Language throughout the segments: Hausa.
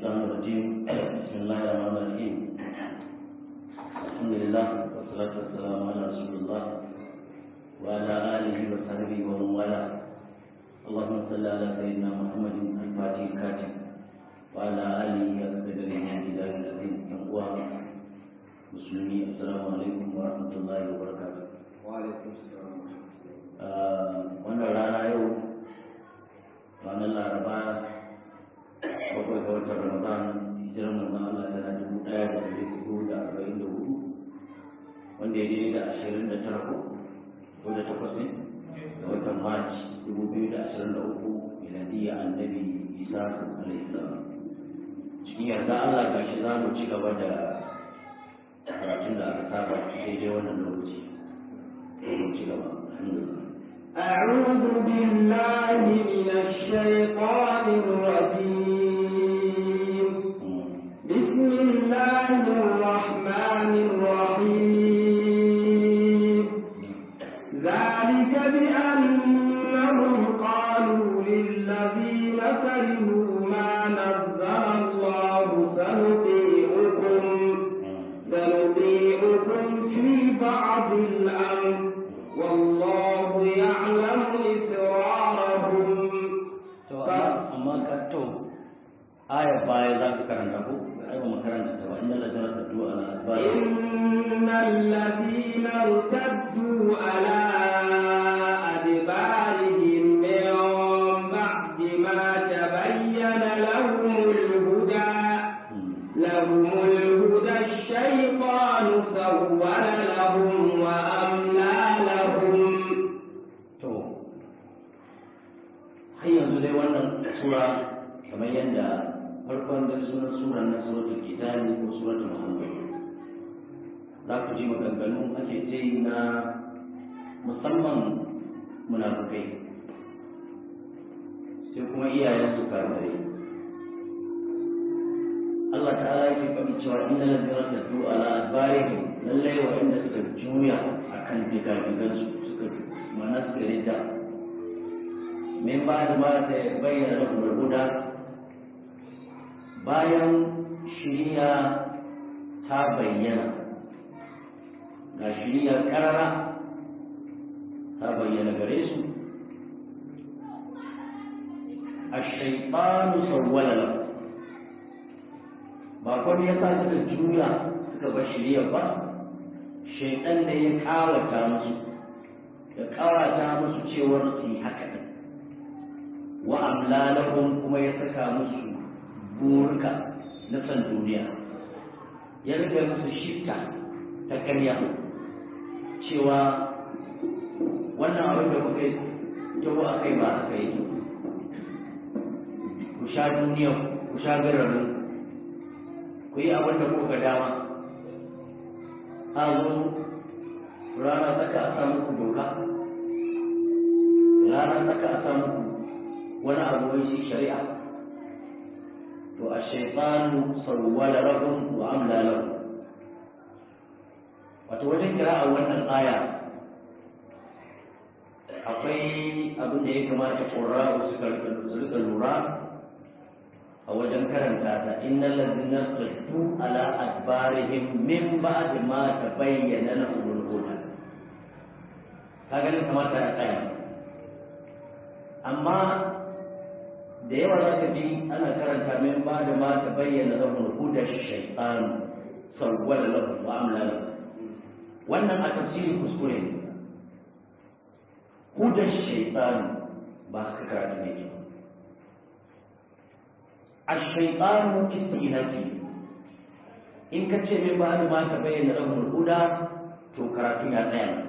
الشيطان الرجيم بسم الله الرحمن الرحيم الحمد لله والصلاة والسلام على رسول الله وعلى آله وصحبه ومن والاه اللهم صل على سيدنا محمد الفاتح الكاتب وعلى آله وصحبه إلى الذين يقوى مسلمين السلام عليكم ورحمة الله وبركاته وعليكم السلام wannan rana yau ranar laraba bakwai ga watan ramadan hijirar manzon Allah tana dubu ɗaya da ɗari hudu da arba'in da hudu wanda ya daidai da ashirin da tara ko ko da takwas ne da watan march dubu biyu da ashirin da uku miladiyya annabi isa alaihi salam cikin yarda Allah ga shi za mu ci gaba da karatun da aka saba daidai wannan lokaci mu ci gaba alhamdulillah أعوذ بالله من الشيطان الرجيم بسم الله الرحمن الرحيم ذلك بأنهم قالوا للذين كرهوا ما نزل الله سنطيعكم سنطيعكم في بعض الأمر والله يعلم إسرارهم to amma ka to aya baya za ka karanta ko ai ba makaranta ta ba inna la jarata du ala adbar إن الذين ارتدوا على أدبارهم من بعد ما تبين لهم الهدى لهم الهدى الشيطان سول لهم وأملى لهم to har yanzu dai wannan sura kamar yadda farkon da sunan suran na suratul kitabi ko suratul muhammad za ku ji maganganu ake ce na musamman munafukai sai kuma iyayen su karmare Allah ta'ala yake faɗi cewa inna ladina tadu ala adbarihim lallai wa inda suka juya akan digagigan su suka mana suka rida min ba da ma ta bayyana lahum huda bayan shiriya ta bayyana ga shiriya karara ta bayyana gare su الشيطان سول له ba kwan ya sa suka juya suka bar shirya ba shaitan da ya kawata musu ya kawata musu cewar su yi haka ne wa amlalahum kuma ya saka musu burka na san duniya ya rika musu shifta ta karya cewa wannan abin da kuka taho a kai ba aka yi ku sha duniya ku sha gararin ku yi abin da kuka dama a zo rana saka a samu ku doka rana saka a samu ku wani abu wai shi shari'a to a shaitanu sarwala lahum wa amla lahum wato wajen kira a wannan aya akwai abin da ya kamata ƙura'u su rika lura a wajen karanta ta innal ladina saddu ala adbarihim min ba'd ma tabayyana lahum al-huda kaga ne kamata ya tsaya amma da yawa za ka ji ana karanta min ba'd ma tabayyana lahum al-huda shaytan sawwala lahum wa amla lahum wannan a tafsiri kuskure ne hudan shaytan ba ka karatu ne ba الشيطان استئنافي in ka ce min ba ma ta bayyana lahul huda to karatu ya tsaya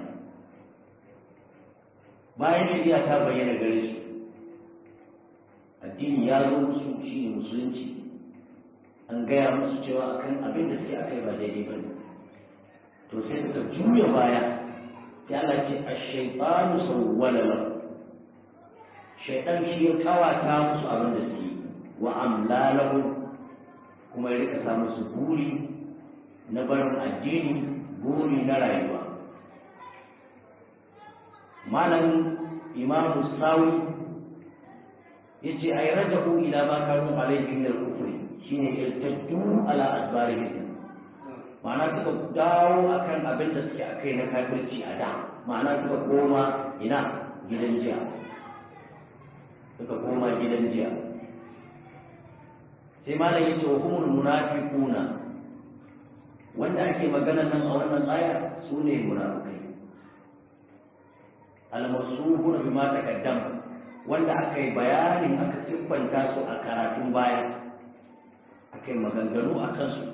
bayan shari'a ta bayyana gare su addini ya zo musu shi ne musulunci an gaya musu cewa akan abin da suke akai ba daidai ba ne to sai suka juya baya sai Allah ce ash-shaytanu sawwala lahu shaytan shi ya kawata musu abin da suke wa amlalahu kuma ya rika samu su buri na barin addini buri na rayuwa malamin imamu sawi ya ce ai rajahu ila ma kanu alaihi min al-kufri shine irtaddu ala adbarihim ma'ana suka dawo akan abin da suke akai na kafirci a da ma'ana suka koma ina gidan jiya suka koma gidan jiya sai malam yace wa humul munafiquna wanda ake magana nan a wannan aya sune munafikai al-masuhuna bima taqaddama wanda aka yi bayanin aka siffanta su a karatun baya aka yi maganganu a kansu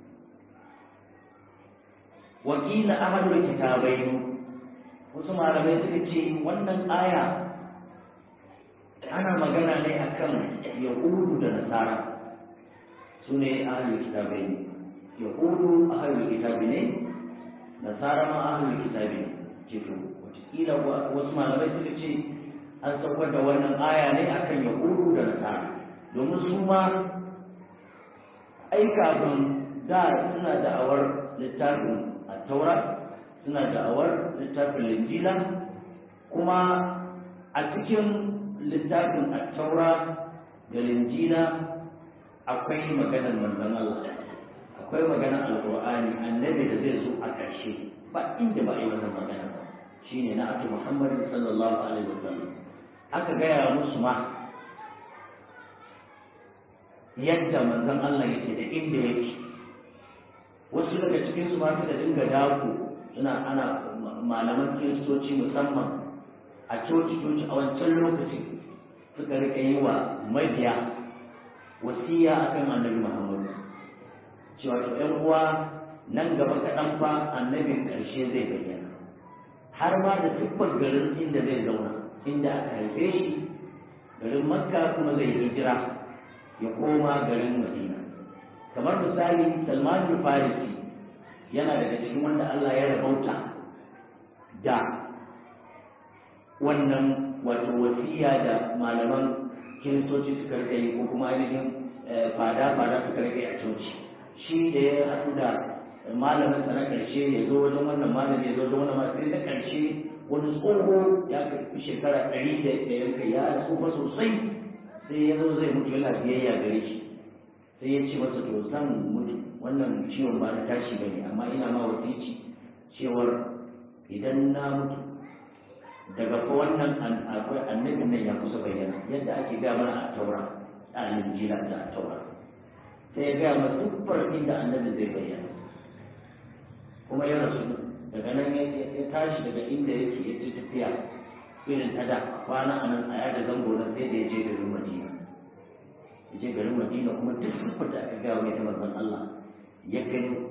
wakila ahadul kitabai wasu malamai suka ce wannan aya ana magana ne akan yahudu da nasara su ne ahlul kitabai yahudu ahlul kitabi ne nasara ma ahlul kitabi ne ceto watakila wasu malamai suka ce an saukar da wannan aya ne akan yahudu da nasara domin su ma ai kafin da suna da'awar littafin taura suna da'awar littafin linjila kuma a cikin littafin taura da linjila akwai maganar manzon Allah akwai maganar alqur'ani annabi da zai zo a ƙarshe ba inda ba a yi wannan magana ba shine na ake muhammadin sallallahu alaihi wasallam aka gaya musu ma yadda manzon Allah yake da inda yake wasu daga cikin su ma suka dinga dako suna ana malaman kiristoci musamman a coci coci a wancan lokaci suka rika yi wa mabiya wasiya akan annabi Muhammad cewa to ƴan uwa nan gaba kaɗan fa annabin ƙarshe zai bayyana har ma da siffar garin inda zai zauna inda aka haife shi garin makka kuma zai hijira ya koma garin madina kamar misali salman farisi yana daga cikin wanda allah ya rabauta da wannan wato wasiya da malaman kiristoci suka rika yi ko kuma ainihin fada-fada suka rika yi a coci shi da ya haɗu da malamin sa na ƙarshe ya zo wajen wannan malami ya zo wajen wannan malami sai na ƙarshe wani tsoho ya karɓi shekara ɗari da yanka ya tsufa sosai sai ya zo zai mutu yana biyayya gare shi sai ya ce masa to zan mutu wannan ciwon ba na tashi bane amma ina ma wasici cewar idan na mutu daga fa wannan akwai annabin nan ya kusa bayyana yadda ake gaya mana a taura a linjila da a taura sai ya gaya mana siffar inda annabi zai bayyana kuma ya rasu daga nan ya tashi daga inda yake ya ci tafiya irin ta da kwana a nan a yada zango na sai da ya je garin madina ya je garin madina kuma duk siffar da aka gaya mai ta manzon Allah ya gani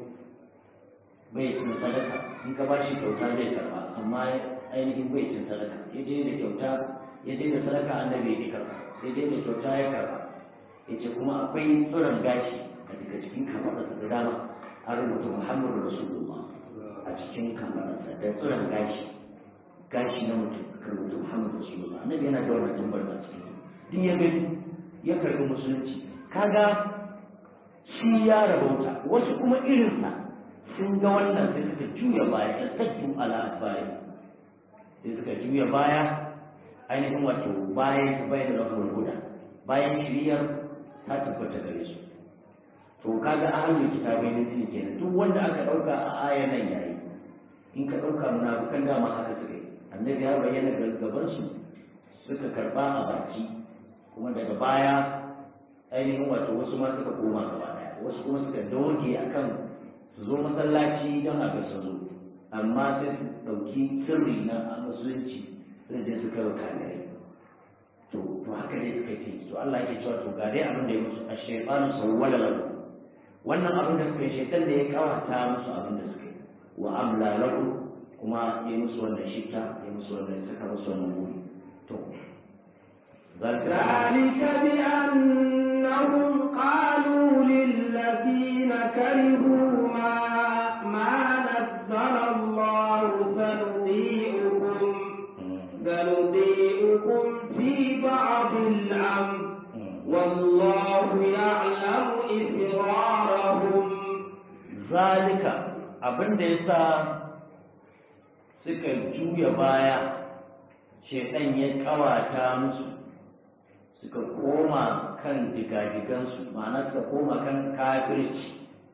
bai cin sadaka in ka bashi kyauta zai karba amma ainihin bai cin sadaka ya je da kyauta ya je da sadaka annabi ya karba ya je da kyauta ya karba ya ce kuma akwai tsiron gashi a daga cikin kafaɗarsa da dama an rubuta muhammadu rasulullah a cikin kafaɗarsa da tsiron gashi gashi na mutum aka rubuta muhammadu rasulullah annabi yana da wannan tambar da cikin duk ya gani ya karɓi musulunci kaga shi ya rabauta wasu kuma irinsa sun ga wannan sai suka juya baya ya tattu ala baya sai suka juya baya ainihin wato bayan ta bayan da rahmar huda bayan shiriyar ta tabbata gare su to kaga ahlul kitabai ne ne kenan duk wanda aka dauka a ayan nan yayi in ka dauka munafikan dama haka suka yi annabi ya bayyana gaban su suka karba a baki kuma daga baya ainihin wato wasu ma suka koma gaba daya wasu kuma suka doge akan su zo masallaci don a ga su zo amma sai su ɗauki sirri na musulunci sai je su kai wa kafirai to to haka ne suka ce to Allah yake cewa to ga dai abin da ya musu ash-shaytanu sawwala lahu wannan abin da suka yi shaytan da ya kawata musu abin da suka yi wa amla lahu kuma ya musu wannan shita ya musu wannan saka musu wannan buri to ذلك بأنهم قالوا للذين كرهوا ما ما نزل الله سنطيعكم سنطيعكم في بعض الأمر والله يعلم إسرارهم ذلك abin da ya sa suka juya baya shekan ya kawata musu suka koma kan digadigansu ma'ana suka koma kan kafirci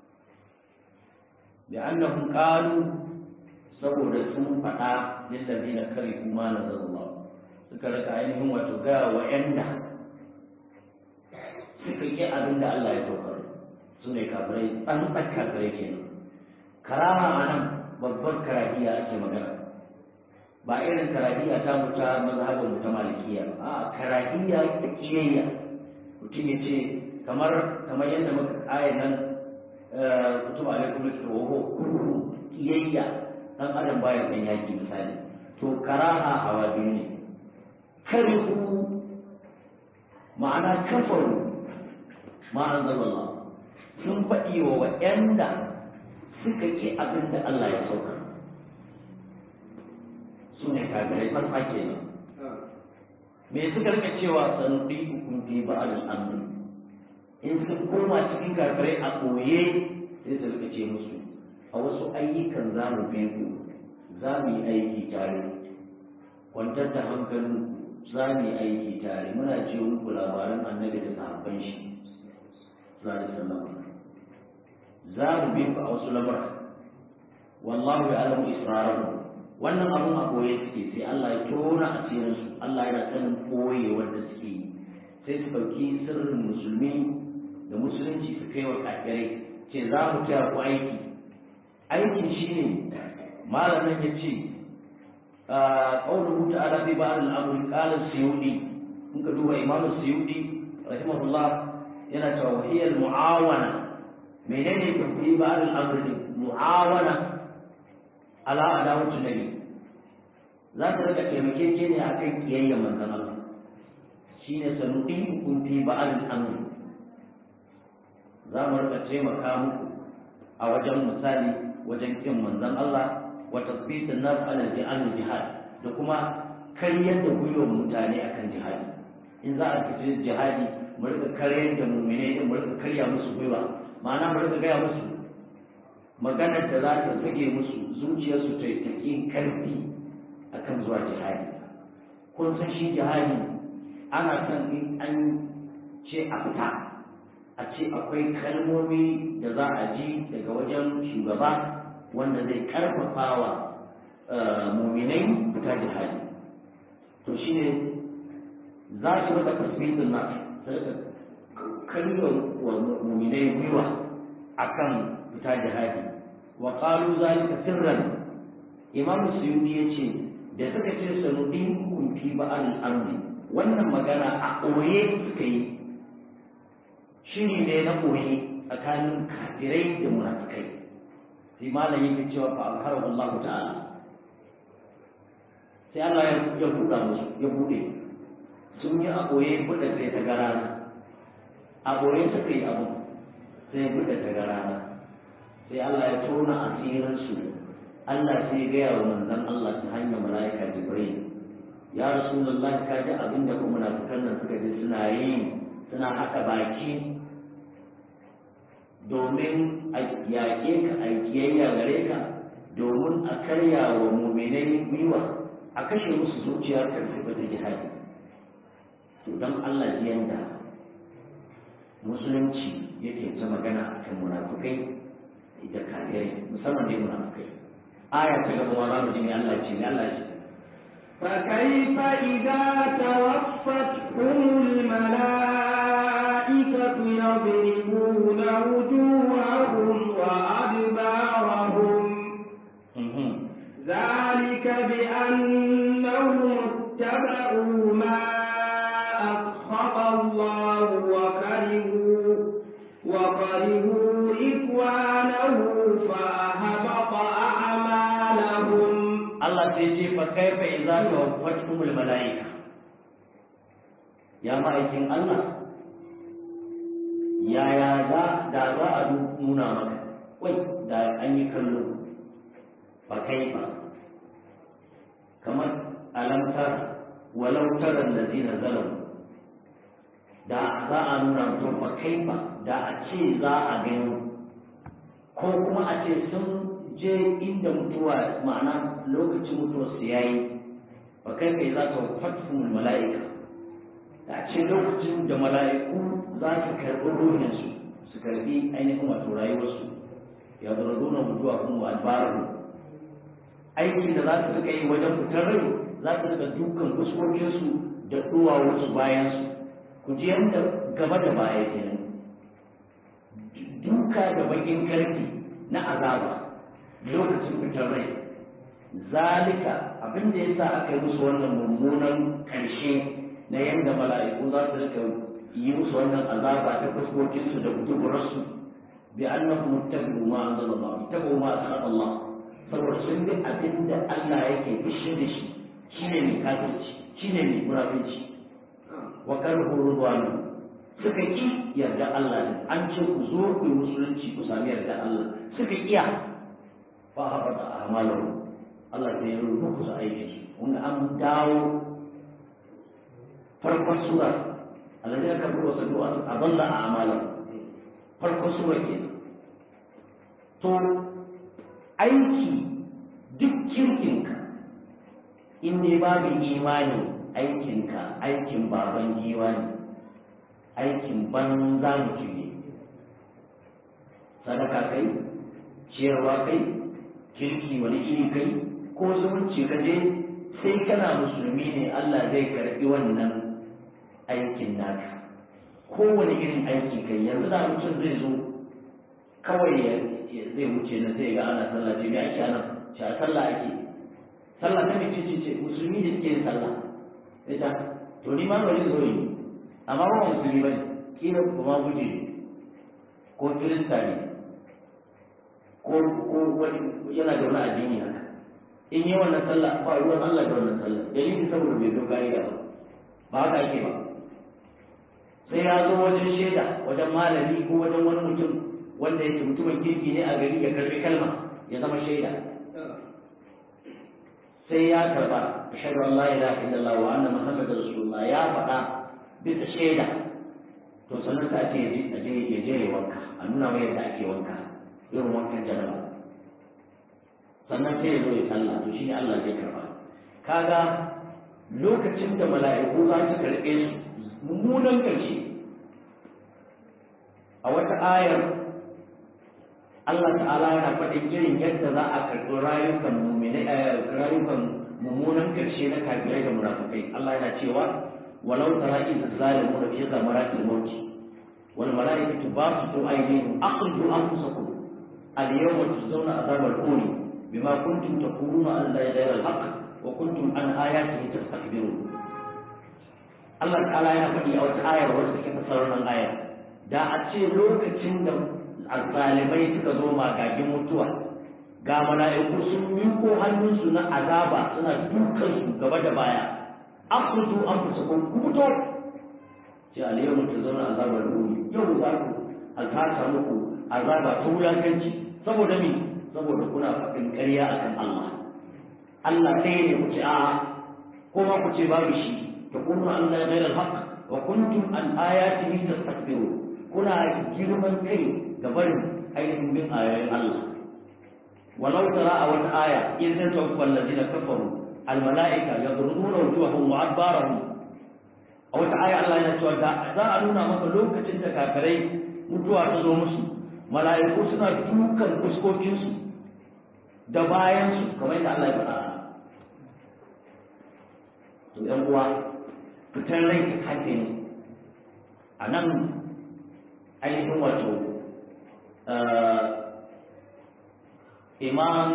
da annahum qalu saboda sun faɗa lillazina karihu ma nazarullah suka rika ainihin wato ga wa'anda suka yi abin da Allah ya saukar su ne kafirai an tsaka kafirai kenan karama a nan babbar karahiya ake magana ba irin karahiya ta mu ta mazhabin mu ta malikiya a karahiya ta kiyayya mutum ya ce kamar kamar yadda muka ayan nan kutuba alaikum wa kurhu kiyayya dan adam baya san yaki misali to karaha hawa biyu ne karihu ma'ana kafaru ma anzalallah sun faɗi wa waɗanda suka ƙi abin da Allah ya sauka su ne kafirai farfa kenan me suka rika cewa sanudi hukum fi ba'al amri in sun koma cikin kafirai a koye sai su rika ce musu a wasu ayyukan za mu bi ku za mu yi aiki tare kwantar da hankalin za mu yi aiki tare muna ce muku labaran annabi da sahabban shi sallallahu alaihi wasallam za mu bi ku a wasu lamura wallahu ya alamu isra'ahu wannan abun a koye suke sai Allah ya tona asirin su Allah yana sanin koye wanda suke yi sai su ɗauki sirrin musulmi da musulunci su kai wa kafirai ce za mu taya ku aiki aikin shine malamin ya ce قوله تعالى في بعض الأمر قال السيودي ممكن هو إمام السيودي رحمه الله ينا وهي المعاونة منين في بعض الأمر معاونة على عداوة النبي لا ترك تمكين a kan kiyayya manzon Allah shine sanuɗin kun fi ba'al amri za mu rika taimaka muku a wajen misali wajen kin manzon Allah wa tasbitin nas ala jihad da kuma karyar da gwiwar mutane akan jihadi in za a fita jihadi mu rika karyar da mu'mine din mu rika karya musu gwiwa ma'ana mu rika gaya musu maganar da za ta sage musu zuciyarsu ta yi karfi akan zuwa jihadi kun san shi jihadi ana son in an ce a fita a ce akwai kalmomi da za a ji daga wajen shugaba wanda zai karfafa wa muminai fita jihadi to shi ne za su rika tasbitin na karyo wa muminai gwiwa akan fita jihadi wa qalu zalika sirran imam suyuti yace da suka ce sanudin hukum fi ba'al amri wannan magana a ɓoye suka yi shiri ne na ɓoye tsakanin kafirai da munafikai sai malam yake cewa fa alharahu Allah ta'ala sai Allah ya buɗa musu ya buɗe sun yi a ɓoye buɗe sai ta gara a ɓoye suka yi abu sai buɗe ta gara sai Allah ya tona asirinsu Allah sai gaya wa manzon Allah ta hanyar mala'ika Jibril ya Rasulullah ka ji abin da kuma munafikan nan suka ji suna yi suna haɗa baki domin a yaƙe ka a kiyayya gare ka domin a karya wa muminai gwiwa a kashe musu zuciya karfi ba ta jihadi to don Allah ji yanda musulunci yake ta magana a kan munafukai da kafirai musamman dai munafukai aya ta gaba wa za mu ji me Allah ce me Allah ce فكيف إذا توفتهم الملائكة يضربون وجوههم وأدبارهم ذلك بأنهم اتبعوا ما أسخط الله وكرهوا وكرهوا رضوانه فأهبط أعمالهم Allah sai ce fa kaifa idza tawaffatuhumul malaika ya ma'aikin Allah yaya za da za a nuna maka wai da an yi kallo fa kaifa kamar alamtar walau tara allazina zalamu da za a nuna mutum fa kaifa da a ce za a gani ko kuma a ce sun je inda mutuwa ma'ana lokacin mutuwar su yayi fa kai kai za ka fatfun mala'ika a ce lokacin da mala'iku za su karɓi ruhinsu su karɓi ainihin wato rayuwarsu ya zura nuna mutuwa kuma albaru aikin da za su rika yi wajen fitar rai za su rika dukan fuskokinsu da duwawarsu bayansu ku ji yadda gaba da baya kenan duka da bakin karfi na azaba lokacin fitar rai zalika abin da yasa aka yi musu wannan mummunan karshe na yadda mala'iku za su rika yi musu wannan azaba ta fuskokinsu da duburarsu bi annahum muttabi'u ma anzalallah muttabi'u ma asqata Allah saboda sun bi abin da Allah yake fushi da shi shine mai kafirci shine mai murafinci wa karhu ridwanu suka ki yarda Allah ne an ce ku zo ku yi musulunci ku sami yarda Allah suka iya fa habata a'malahu Allah zai yi muku su aiki kun an dawo farkon sura alladhi kafaru wa saddu an adalla a'malahu farkon sura ke to aiki duk kirkinka in dai babu imani aikinka aikin baban giwa ne aikin banza mutum ne sadaka kai ciyarwa kai kirki wani iri kai ko zumunci ka je sai kana musulmi ne Allah zai karbi wannan aikin naka kowane irin aiki kai yanzu da mutum zai zo kawai ya zai wuce na sai ga ana sallah ce me ake ana ce a sallah ake sallah ta mai ce ce musulmi da suke yin sallah ita to ni ma bari zo yi amma ba musulmi bane kila kuma guje ko kirista ne ko ko wani yana da wani addini haka in yi wannan sallah ba ruwan Allah da wannan sallah dalili saboda bai zo ka'ida ba ba haka ake ba sai ya zo wajen shaida wajen malami ko wajen wani mutum wanda yake mutumin kirki ne a gari ya karbi kalma ya zama shaida sai ya karba ashhadu an la ilaha illallah wa anna muhammadar rasulullah ya faɗa bisa shaida to sannan ka ce ya je ya je wanka a nuna mai yadda ake wanka irin wankan janaba sannan sai ya zo ya sallah to shine Allah zai karba kaga lokacin da mala'iku za su karɓe su mummunan ƙarshe a wata ayar Allah ta'ala yana faɗin irin yadda za a karɓi rayukan mummune rayukan mummunan ƙarshe na kafirai da munafukai Allah yana cewa walau tara in zalimu da fi zamaratil maut wal malaikatu basitu aydihim aqdu anfusakum al yawma tujzauna azabal huni bima kuntum taquluna an la ilaha illa al wa kuntum an ayatihi tastakbirun Allah ta'ala yana faɗi a wata ayar wacce take fasarar nan ayar da a ce lokacin da azzalimai suka zo magagin mutuwa ga mala'iku sun miko hannunsu na azaba suna dukan su gaba da baya akhruju anfusakum kubuto ce alayyamu tazawna azabar ruhi yau za ku alkata muku azaba ta wulakanci saboda me saboda kuna faɗin ƙarya akan Allah Allah ɗaya ne ku ce a'a ko ma ku ce babu shi تقولون أن لا غير الحق وكنتم عن آياته تستكبرون كنا جرما كي قبل أي من آيات الله ولو ترى أول آية إذ توفى الذين كفروا الملائكة يضربون وجوههم وأدبارهم أو آية الله يسوع ذا أنونا مثل لوكة كافرين mutuwa ta zo musu mala'iku suna dukan fuskokinsu da bayansu kamar yadda Allah ya faɗa to ‘yan uwa fitar rai ta kafe ne a nan ainihin wato imam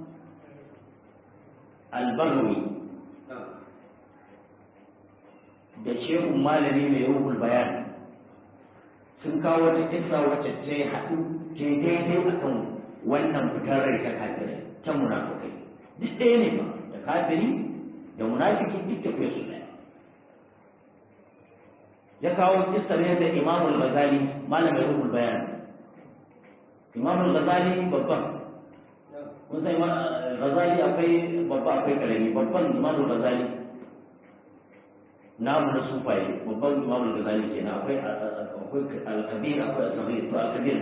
albarwi da shehun malami mai ruhul bayan sun kawo wata kisa wacce ta yi haɗu ta yi daidai a kan wannan fitar rai ta kafirai ta munafukai duk ɗaya ne ba da kafiri da munafiki duk tafiya su ɗaya ya kawo kissar yadda Imam al-Ghazali malamin ruhul bayan Imam al-Ghazali babban kun sai Ghazali akwai babba akwai karami babban Imam al-Ghazali namu na sufaye babban Imam al-Ghazali kenan akwai akwai al-Kabir akwai al-Saghir to al-Kabir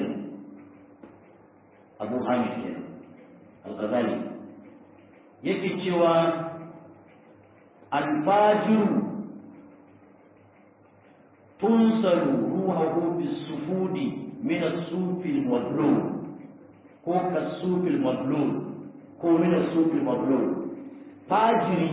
Abu Hamid kenan al-Ghazali yake cewa al-fajiru tunsalu ruhahu bisufudi min as-sufil mablul ko kasufil mablul ko min as-sufil mablul fajiri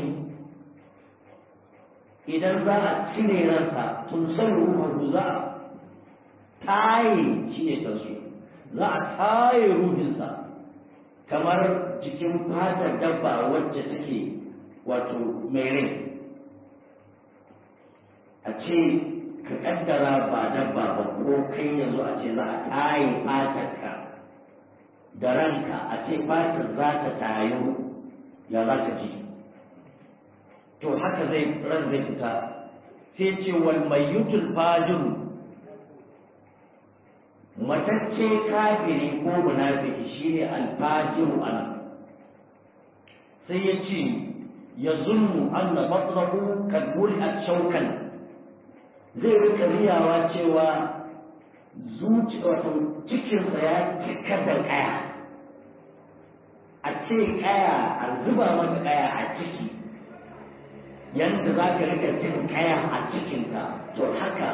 idan za a cire ransa tunsalu ruhahu za a taye shi ne kansu za a taye ruhinsa kamar jikin fatar dabba wacce take wato mai rai a ce ka kaddara ba dabba ba ko kai yanzu a ce za a taye fatarka da ranka a ce fatar za ta tayo ya za ka ji to haka zai ran zai fita sai ce wal mayyutul fajiru matacce kafiri ko munafiki shine alfajiru ana sai ya ce ya zulmu anna batnahu kad a shaukan zai rika riyawa cewa zuci wato cikinsa ya cika da kaya a ce kaya a zuba maka kaya a ciki yadda za ka rika jin kaya a cikinka to haka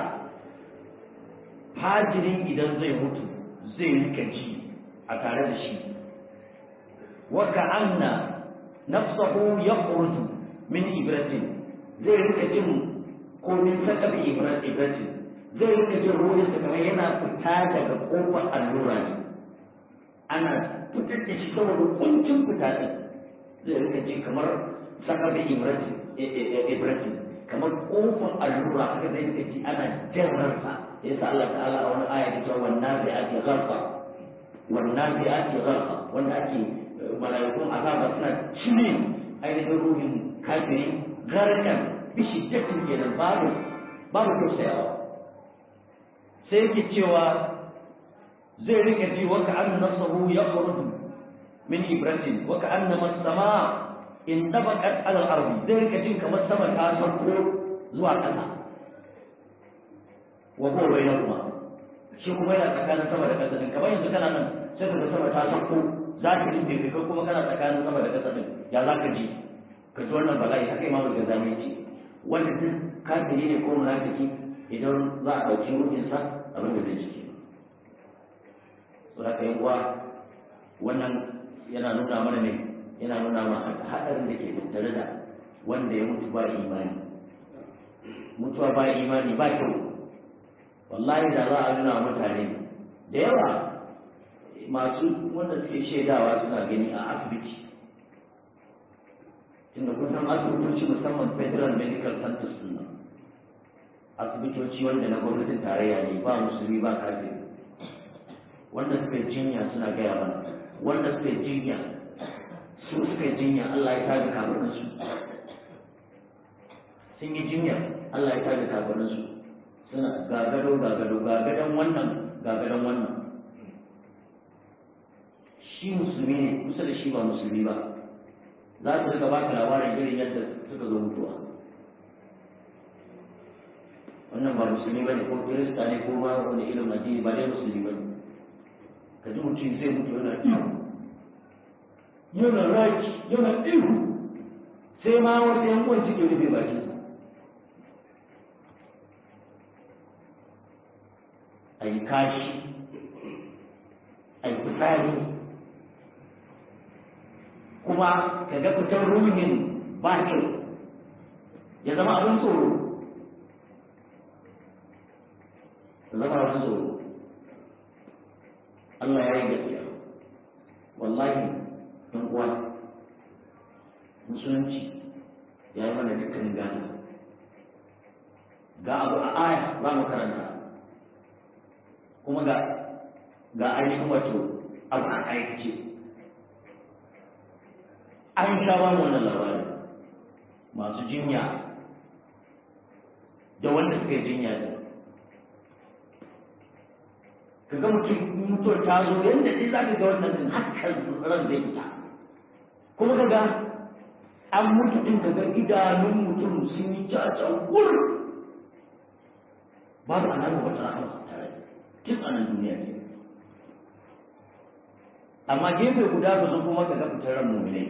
fajirin idan zai mutu zai rika ji a tare da shi waka anna nafsahu yakhruju min ibratin zai rika jin ko min sakabi ibratin zai rika jin ruhin sa kamar yana fita daga kofar allura ne ana fitar da shi saboda kuncin fita din zai rika ji kamar sakabi ibratin ibratin kamar kofar allura haka zai rika ji ana jan ransa yasa Allah ta'ala a wani aya ta wannan bi ake gharqa wannan bi ake gharqa wanda ake malaikun azaba suna cire ainihin ruhin kafiri garkan bishi jatin kenan babu babu tausayawa sai yake cewa zai rika ji wa ka'anna nasahu yakhruju min ibratin wa ka'anna as-sama in tabaqat ala al-ardi zai rika jin kamar sama ta sauko zuwa ƙasa wa huwa bainahuma shi kuma yana tsakanin sama da ƙasa din kamar yanzu kana nan sai ka ga sama ta sauko za ka ji bai kai kuma kana tsakanin sama da ƙasa din ya za ka ji ka ji wannan bala'i haka imamu da zame ce wanda duk kafiri ne ko munafiki idan za a ɗauki ruhinsa abin da zai ciki saboda ka uwa wannan yana nuna mana ne yana nuna mana haɗarin da ke tattare da wanda ya mutu ba imani mutuwa ba imani ba kyau wallahi da za a nuna mutane da yawa masu wanda suke shaidawa suna gani a asibiti tunda kusan asibitoci musamman federal medical centers din nan asibitoci wanda na gwamnatin tarayya ne ba musulmi ba kafin wanda suka yi jinya suna gaya mana wanda suka yi jinya su suka yi jinya Allah ya tada kabarinsu sun yi jinya Allah ya tada kabarinsu suna gagado gagado gagadan wannan gagadan wannan shi musulmi ne kusa da shi ba musulmi ba za su rika baka labarin irin yadda suka zo mutuwa wannan ba musulmi ba ne ko kirista ne ko ma wani irin addini ba dai musulmi ba ne ka ji mutum zai mutu yana ihu yana raki yana ihu sai ma wasu yan uwan suke rufe bakinsa a yi kashi a yi fitsari kuma ka ga fitar ruhin ba kyau ya zama abin tsoro ya zama abin tsoro Allah ya yi gaskiya wallahi ɗan uwa musulunci ya yi mana dukkanin gani ga abu a aya za mu karanta kuma ga ga ainihin wato abu a aikace an sha ba wannan labarin masu jinya da wanda suka yi jinya da ka ga mutum mutuwar ta zo yadda sai za ka ga wannan din hakan ran zai fita kuma ka ga an mutu din ka ga idanun mutum sun yi caca wur babu alamar wata rahama tare duk a nan duniya ne amma gefe guda ka zo kuma ka ga fitar ran mu'minai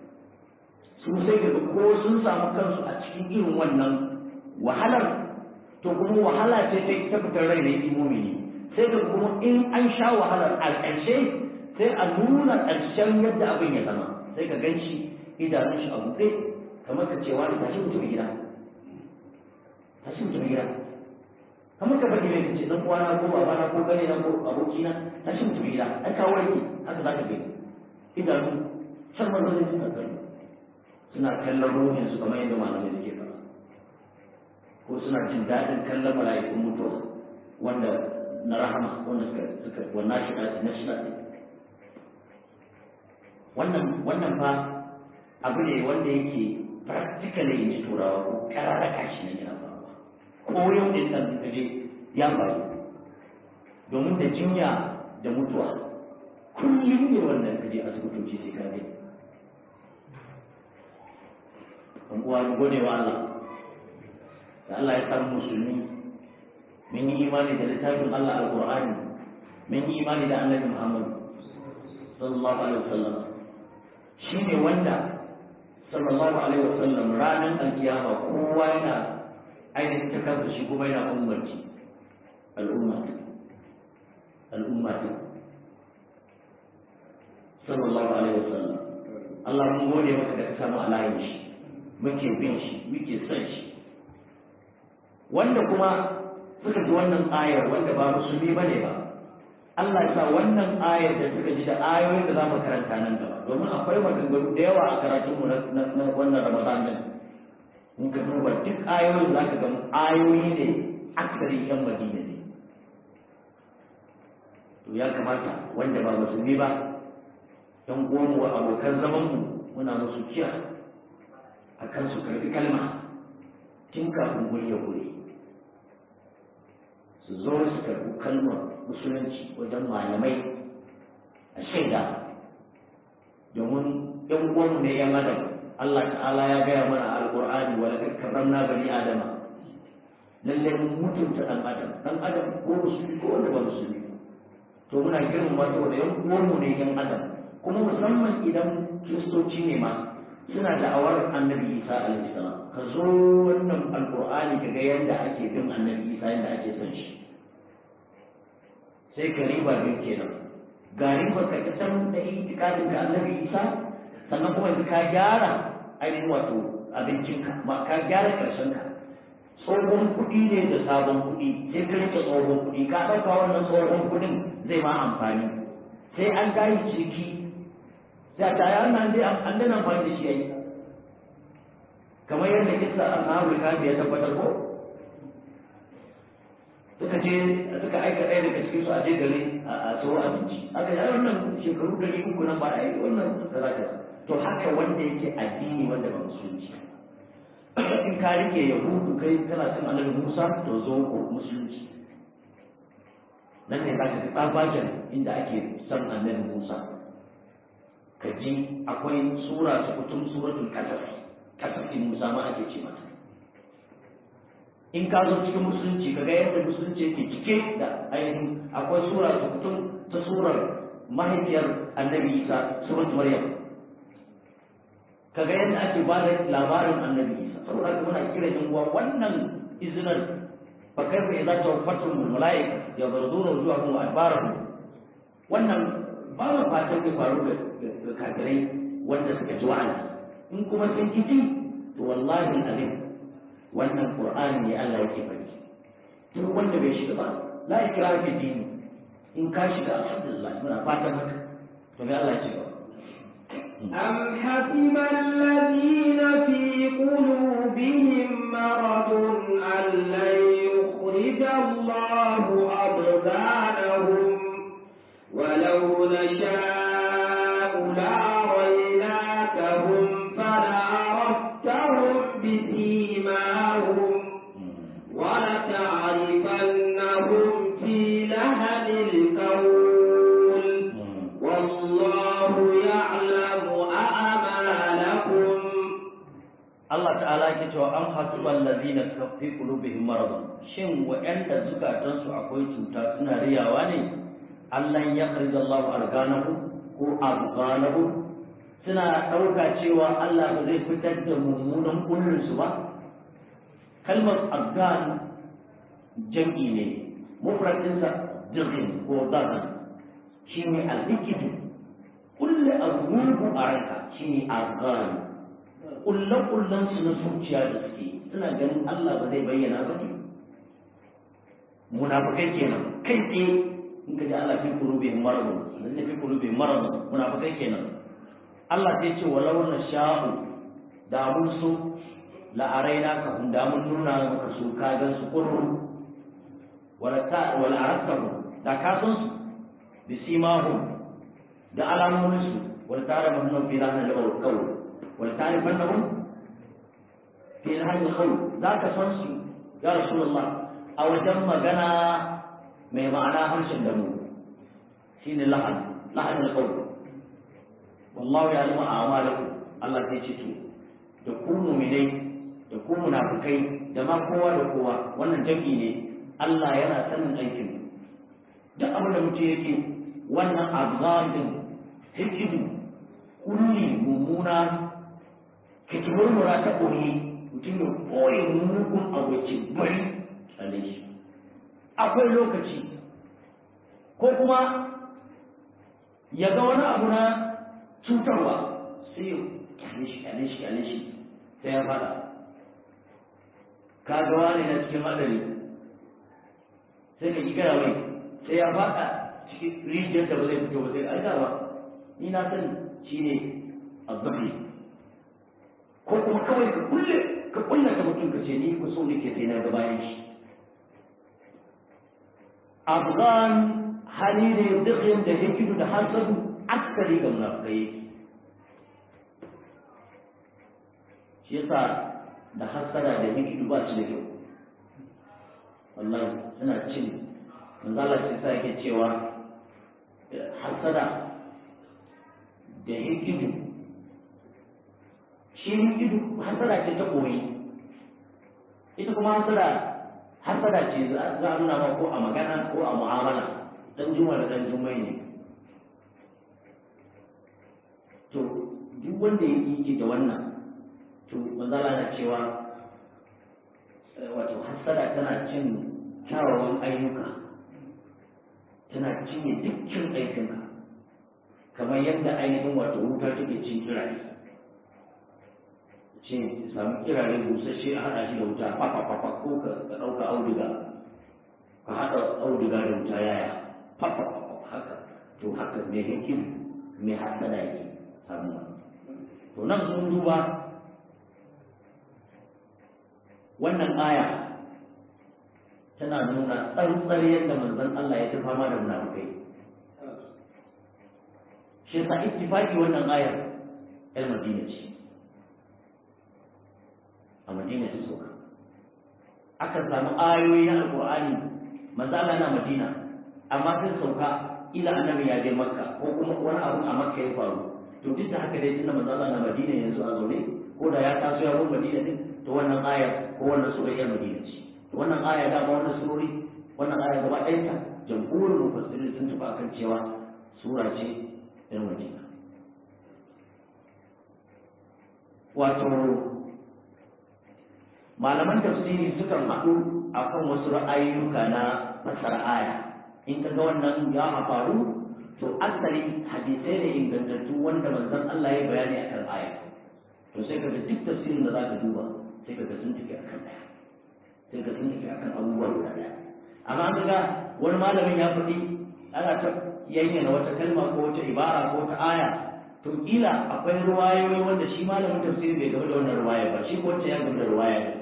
su sai ka ga ko sun samu kansu a cikin irin wannan wahalar to kuma wahala ce ta ta fitar rai na yi mumini sai da kuma in an sha wahalar a ƙarshe sai a nuna ƙarshen yadda abin ya zama sai ka gan shi idanun shi a buɗe kamar ka cewa da tashi mutum gida tashi mutum gida kamar ka faɗi mai kace dan uwana ko babana ko gane na ko abokina tashi mutum gida ai ka warke haka za ka gani idanu can manzon suna kallo suna kallon ruhin su kamar yadda malamai suke faɗa ko suna jin daɗin kallon mala'ikun mutuwa wanda na rahama wanda suka suka wannan shi na shi wannan wannan fa abu ne wanda yake practically in ji turawa ko kararraka shi ne yana faruwa ko yau din nan ka je ya faru domin da jinya da mutuwa kullum ne wannan ka je asibitoci sai ka gani an uwa mu gode wa Allah da Allah ya samu musulmi mun yi imani da littafin Allah alqur'ani mun yi imani da annabi Muhammad sallallahu alaihi wasallam shine wanda sallallahu alaihi wasallam ranar alkiyama kowa yana ainihin ta kansa shi kuma yana ummarci al'umma al'umma sallallahu alaihi wasallam Allah mun gode maka da ka samu alayin shi muke bin shi muke son shi wanda kuma suka ji wannan ayar wanda ba musulmi bane ba Allah ya sa wannan ayar da suka ji da ayoyin da za mu karanta nan gaba domin akwai maganganu da yawa a karatunmu na wannan Ramadan din in ka duba duk ayoyin za ka ga ayoyi ne aksari yan Madina ne to ya kamata wanda ba musulmi ba yan uwanmu abokan zamanmu muna musu kiya akan su karbi kalma tun kafin guri ya guri su zo su karbi kalmar musulunci wajen malamai a shaida domin yan uwanmu ne yan adam Allah ta'ala ya gaya mana a alƙur'ani wa laqad karramna bani adama lalle mun mutunta dan adam dan adam ko musulmi ko wanda ba musulmi to muna girmama saboda yan uwanmu ne yan adam kuma musamman idan kiristoci ne ma suna da'awar annabi isa alaihi salam ka zo wannan alƙur'ani ka ga yadda ake bin annabi isa yadda ake son shi sai ka riba biyu kenan ga riba ka ta san da itikadin ka annabi isa sannan kuma ka gyara ainihin wato abincinka ma ka gyara karshen ka tsohon kuɗi ne da sabon kuɗi sai ka rike tsohon kuɗi ka ɗauka wannan tsohon kuɗin zai ma amfani sai an gayi ciki sai a tare an dai an dana amfani da shi yayi kamar yadda kisa ashabul kafi ya tabbatar ko suka je suka aika ɗaya daga cikin su a je gari a tsoro abinci aka yi wannan shekaru ɗari uku nan ba a yi wannan kaza kaza to haka wanda yake addini wanda ba musulunci in ka rike yahudu kai kana son annabi musa to zo ko musulunci nan ne zaka ga tsabagen inda ake son annabi musa ka ji akwai sura su kutum suratul kasas kasafin musa ma ake ce mata in ka zo cikin musulunci ka ga yadda musulunci yake cike da ainihin akwai sura su kutum ta surar mahaifiyar annabi isa surat maryam ka ga yadda ake ba da labarin annabi isa saboda haka muna kira yan uwa wannan izinin fa kaifa idza tawaffatum al malaika yadruduna wujuhahum wa adbarahum wannan ba mu fatan ya faru ga kafirai wanda suka ji wa'azi in kuma sun kiji to wallahi alim wannan qur'ani ne Allah yake faɗi duk wanda bai shiga ba la ikraha fi dini in ka shiga alhamdulillah muna fatan haka to me Allah ya ce أم حسب الذين في قلوبهم مرض أن لن يخرج الله أبدانهم ولو نشاء لأريناكهم فلعرفتهم بسيماهم ولتعرفنهم في لهن القول والله يعلم أعمالكم Allah ta'ala yake cewa an hasiban ladina fi qulubihim marad shin wa'anda zukatan su akwai cuta suna riyawa ne Allah ya kharija Allah arganahu ko arganahu suna dauka cewa Allah ba zai fitar da mummunan kullun su ba kalmar argan jam'i ne mufradinsa dirhin ko dazan shi ne alhikidu kulle abubu a ranka shi ne azan kulle-kullen su na zuciya da suke suna ganin Allah ba zai bayyana ba ne munafikai kenan kai tsaye in ka ji Allah fi kurube maradu idan ne fi kurube maradu munafikai kenan Allah sai ce walau na sha'u da mun so la'araina ka hun da mun nuna maka su ka gan su kurru wala ta wala arakahu da ka san su bi simahum da alamomin su wala tara mahnu fi lahna al qawl wala ta'rifannahum fi lahna al qawl za ka san su ya rasulullah a wajen magana mai ma'ana harshen da mu shine lahan lahan al qawl wallahu ya'lamu a'malakum Allah sai ce to da ku mu'minai da ku munafikai da ma kowa da kowa wannan jami'i ne Allah yana sanin aikin duk abin da mutum yake wannan azabin hikidu kulli mummuna kitimur mura ta ɓoye mutum ya ɓoye mugun abuci bari tsalle shi akwai lokaci ko kuma ya ga wani abu na cutarwa sai ya kyale shi kyale shi kyale shi sai ya fada ka ga wani na cikin hadari sai ka kira mai sai ya fada cikin rijiyar da ba zai fito ba sai aika ba ni na sani shine azzafi ko kuma kawai ka kulle ka kulle ka mutum ka ce ni ku so nake sai na ga bayan shi afghan hali ne dukkan da hikidu da hasadu aksari ga munafikai shi yasa da hasada da hikidu ba su da kyau wallahi suna cin manzala shi sa yake cewa hasada da hikidu shi hikidu hasada ce ta koyi ita kuma hasada hasada ce za a nuna ma ko a magana ko a mu'amala dan juma da dan jummai ne to duk wanda ya yi da wannan to manzala na cewa wato hasada tana cin kyawawan ayyuka tana cinye dukkan aikinka kamar yadda ainihin wato wuta take cin kirare ce samu kirare busasshe a haɗa shi da wuta fafafafa ko ka ɗauka auduga ka haɗa auduga da wuta yaya fafafafa haka to haka mai hikim mai hasada yake samuwa to nan sun duba wannan aya tana nuna tsantsar yadda manzon Allah ya ta fama da munafikai shi sa ittifaqi wannan ayar ɗan Madina ce a Madina ta soka aka samu ayoyi na Alƙur'ani manzo Allah na Madina amma sun sauka ila annabi ya je Makka ko kuma wani abu a Makka ya faru to duk da haka dai tunda manzo Allah na Madina yanzu a zaune ko da ya taso ya bar Madina din to wannan aya ko wannan sura ya Madina ce to wannan aya da ba wannan surori wannan aya gaba ɗayan ta jamhurin mufassirin sun tafi akan cewa sura ce ɗan Madina wato malaman tafsiri sukan haɗu akan wasu ra'ayoyuka na fasara aya in ka ga wannan ya faru to asali hadisai ne ingantattu wanda manzon Allah ya bayani akan aya to sai kaga duk tafsirin da zaka duba sai kaga sun tafi akan daya sai ka sun tafi akan abubuwa guda daya amma an ga wani malamin ya faɗi ana ta yayyana wata kalma ko wata ibara ko wata aya to kila akwai ruwayoyi wanda shi malamin tafsiri bai gaba da wannan ruwaya ba shi ko ya gaba da ruwaya ne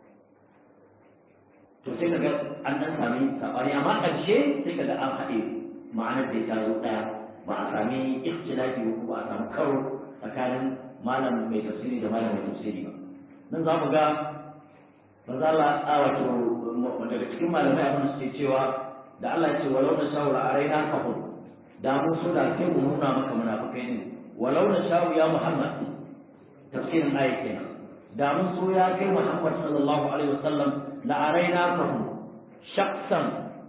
to sai kaga an dan sami sabani amma ƙarshe sai kaga an haɗe ma'anar da ta zo ɗaya ba a sami ikhtilafi ko ba a samu karo tsakanin malam mai tafsiri da malam mai tafsiri ba nan za mu ga maza Allah a wato daga cikin malamai abin su ce cewa da Allah ya ce walau na shawara a raina ka hu da mu so da sai mu nuna maka munafikai ne walau na shawu ya Muhammad tafsirin ayat kenan da mun so ya kai Muhammad sallallahu alaihi wasallam la araina ka hu shakhsan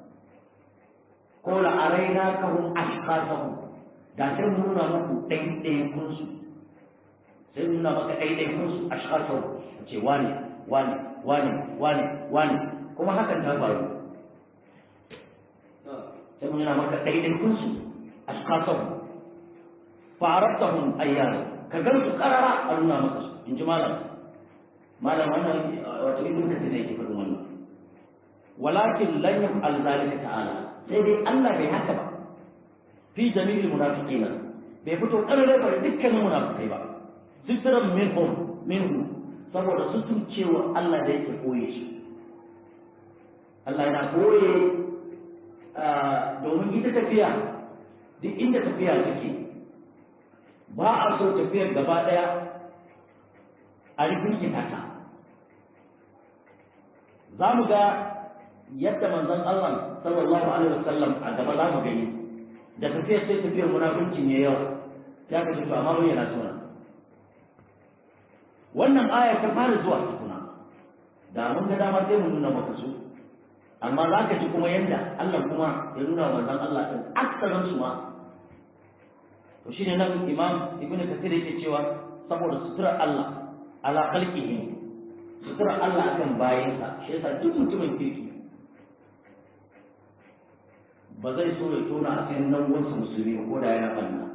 ko la araina ka hu ashqasahum da sai mu nuna muku ɗaiɗaikun su sai nuna maka ɗaiɗaikun su ashqasahum ce wani wani wani wani wani kuma hakan ta faru sai mun yana maka ɗaiɗaikun su ashkasahum fa'arabtahum ayyana ka gan su karara a nuna maka su in ji malam malam wannan wato ibn kathir ne yake faɗin wannan walakin lan yaf'al zalika ta'ala sai dai Allah bai haka ba fi jami'il munafiqina bai fito karare ba dukkanin munafikai ba sitran minhum minhu saboda sutun cewa Allah da yake koye shi Allah yana koye domin ita tafiya duk inda tafiya take ba a so tafiyar gaba daya a rikirkita ta za mu ga yadda manzon Allah sallallahu alaihi wasallam a gaba za mu gani da tafiyar sai tafiyar munafunci ne yau ya kace to amma bayyana suna wannan aya ta fara zuwa tukuna da mun ga dama sai mu nuna maka su amma za ka ji kuma yadda Allah kuma ya nuna manzon Allah din aksarin su ma to shine nan imam ibnu kathir yake cewa saboda sutura Allah ala khalqihi sutura Allah akan bayansa shi yasa duk mutumin kirki ba zai so ya tona a cikin nan wasu musulmi ko da yana banna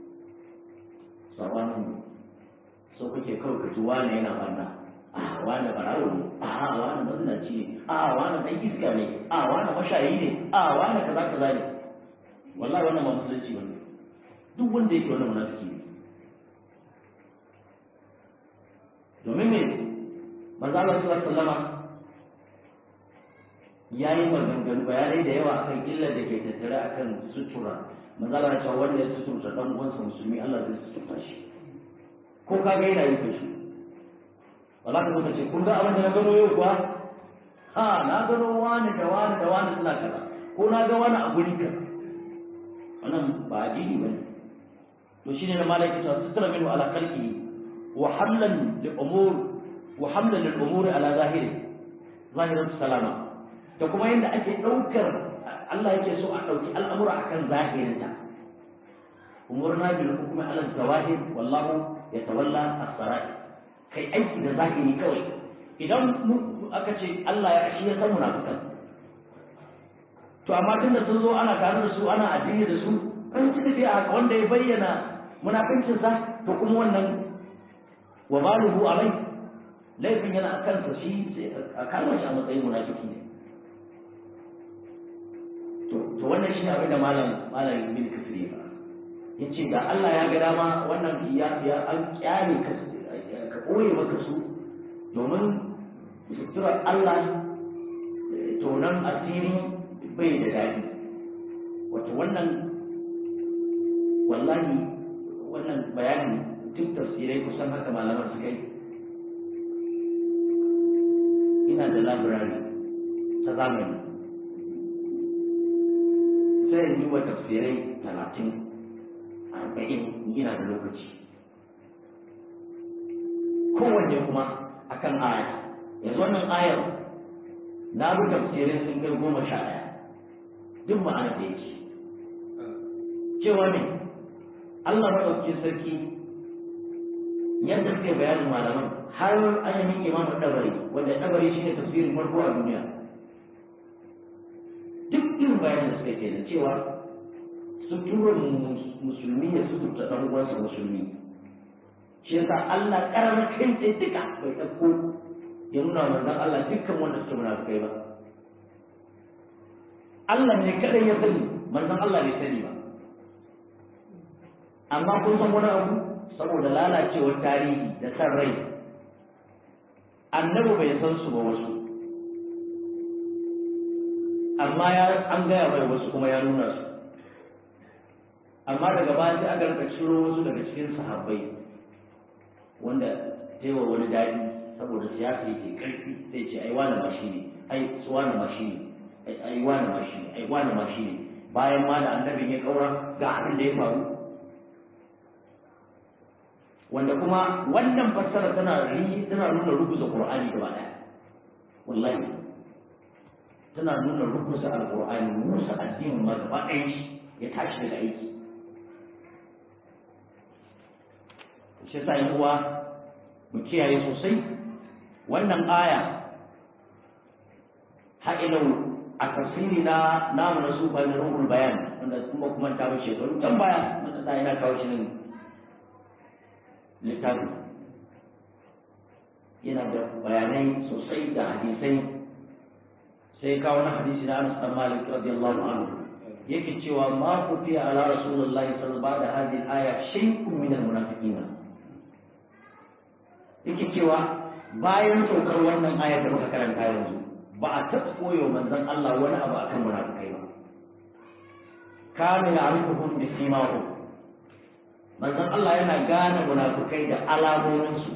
sabanin so kake kawai ka ji wani yana banna a wani barawo ne a wani mazinaci ne a wani dan iska ne a wani mashayi ne a wani kaza kaza ne wallahi wannan ba musulunci ba duk wanda yake wannan munafiki ne domin me manzo Allah sallallahu alaihi wasallam yayi maganganu bayanai da yawa akan illar da ke tattare akan sutura manzo Allah ya ce wanda ya sutura dan uwansa musulmi Allah zai sutura shi ko ka ga yana yi kashi wala ka muka ce kun ga abin da na gano yau kuwa ha na gano wani da wani da wani suna kaza ko na ga wani a guri ka wannan ba addini bane to shine na malaka ta sutura min ala khalqi wa hamlan li umur wa hamlan lil umuri ala zahiri zahirin salama da kuma yadda ake daukar Allah yake so a dauki al'amura akan zahirinta umurna bil hukmi ala zawahir wallahu yatawalla as-sarair kai aiki da zahiri kawai idan aka ce Allah ya shi ya san munafikan to amma tunda sun zo ana tare da su ana addini da su kan ci tafiya haka wanda ya bayyana munafincin sa to kuma wannan wa baluhu alai laifin yana a kansa shi a kama shi a matsayin munafiki ne to to wannan shi abin da malam malam ibn kafir ya fara yace da Allah ya ga dama wannan ya ya an kyale ka ka koye maka su domin suturar Allah tonon asiri bai da daɗi wato wannan wallahi wannan bayani duk tafsirai kusan haka malaman suka yi ina da labirari ta zamani sai yi wa tafsirai talatin arba'in yana da lokaci kowanne kuma akan aya yanzu wannan ayar na bi tafsirin sun kai goma sha ɗaya duk ma'ana da yake cewa ne Allah maɗauki sarki yadda suke bayanin malaman har ainihin imamu ɗabari wanda ɗabari shi ne tafsirin farko a duniya duk irin bayanin da suka ke da cewa suturar musulmi ya suturta ɗan uwansa musulmi shi yasa Allah ƙarar kai sai duka bai ɗauko ya nuna manzon Allah dukkan wanda suke munafukai ba Allah ne kadai ya sani manzon Allah bai sani ba amma kun san wani abu saboda lalacewar tarihi da san rai annabi bai san su ba wasu amma ya an gaya mai wasu kuma ya nuna su amma daga baya sai aka rika ciro wasu daga cikin sahabbai wanda taiwa wani daɗi saboda siyasa yake karfi sai ce ai wani ma shi ne ai su wani ma shi ne ai wani ma shi ne ai wani ma shi ne bayan ma da annabin ya kaura ga abin da ya faru wanda kuma wannan fassara tana ri tana nuna rubuta qur'ani gaba daya wallahi tana nuna rubuta alqur'ani musa addinin ma gaba ɗaya shi ya tashi daga aiki shi yasa yan uwa mu kiyaye sosai wannan aya ha'ilau a tafsiri na namu na sufa na ruhul bayan wanda kuma kuma ta mu shekaru can baya wanda da ina kawo shi nan littafin yana da bayanai sosai da hadisai sai kawo na hadisi na Anas bin Malik radiyallahu anhu yake cewa ma kufiya ala rasulullahi sallallahu alaihi wasallam da hadhihi aya shay'un min al-munafiqina yake cewa bayan saukar wannan ayar da muka karanta yanzu ba a taɓa koyo manzon Allah wani abu akan munafikai ba kana ya'rifuhum bi simahum manzon Allah yana gane munafikai da alamominsu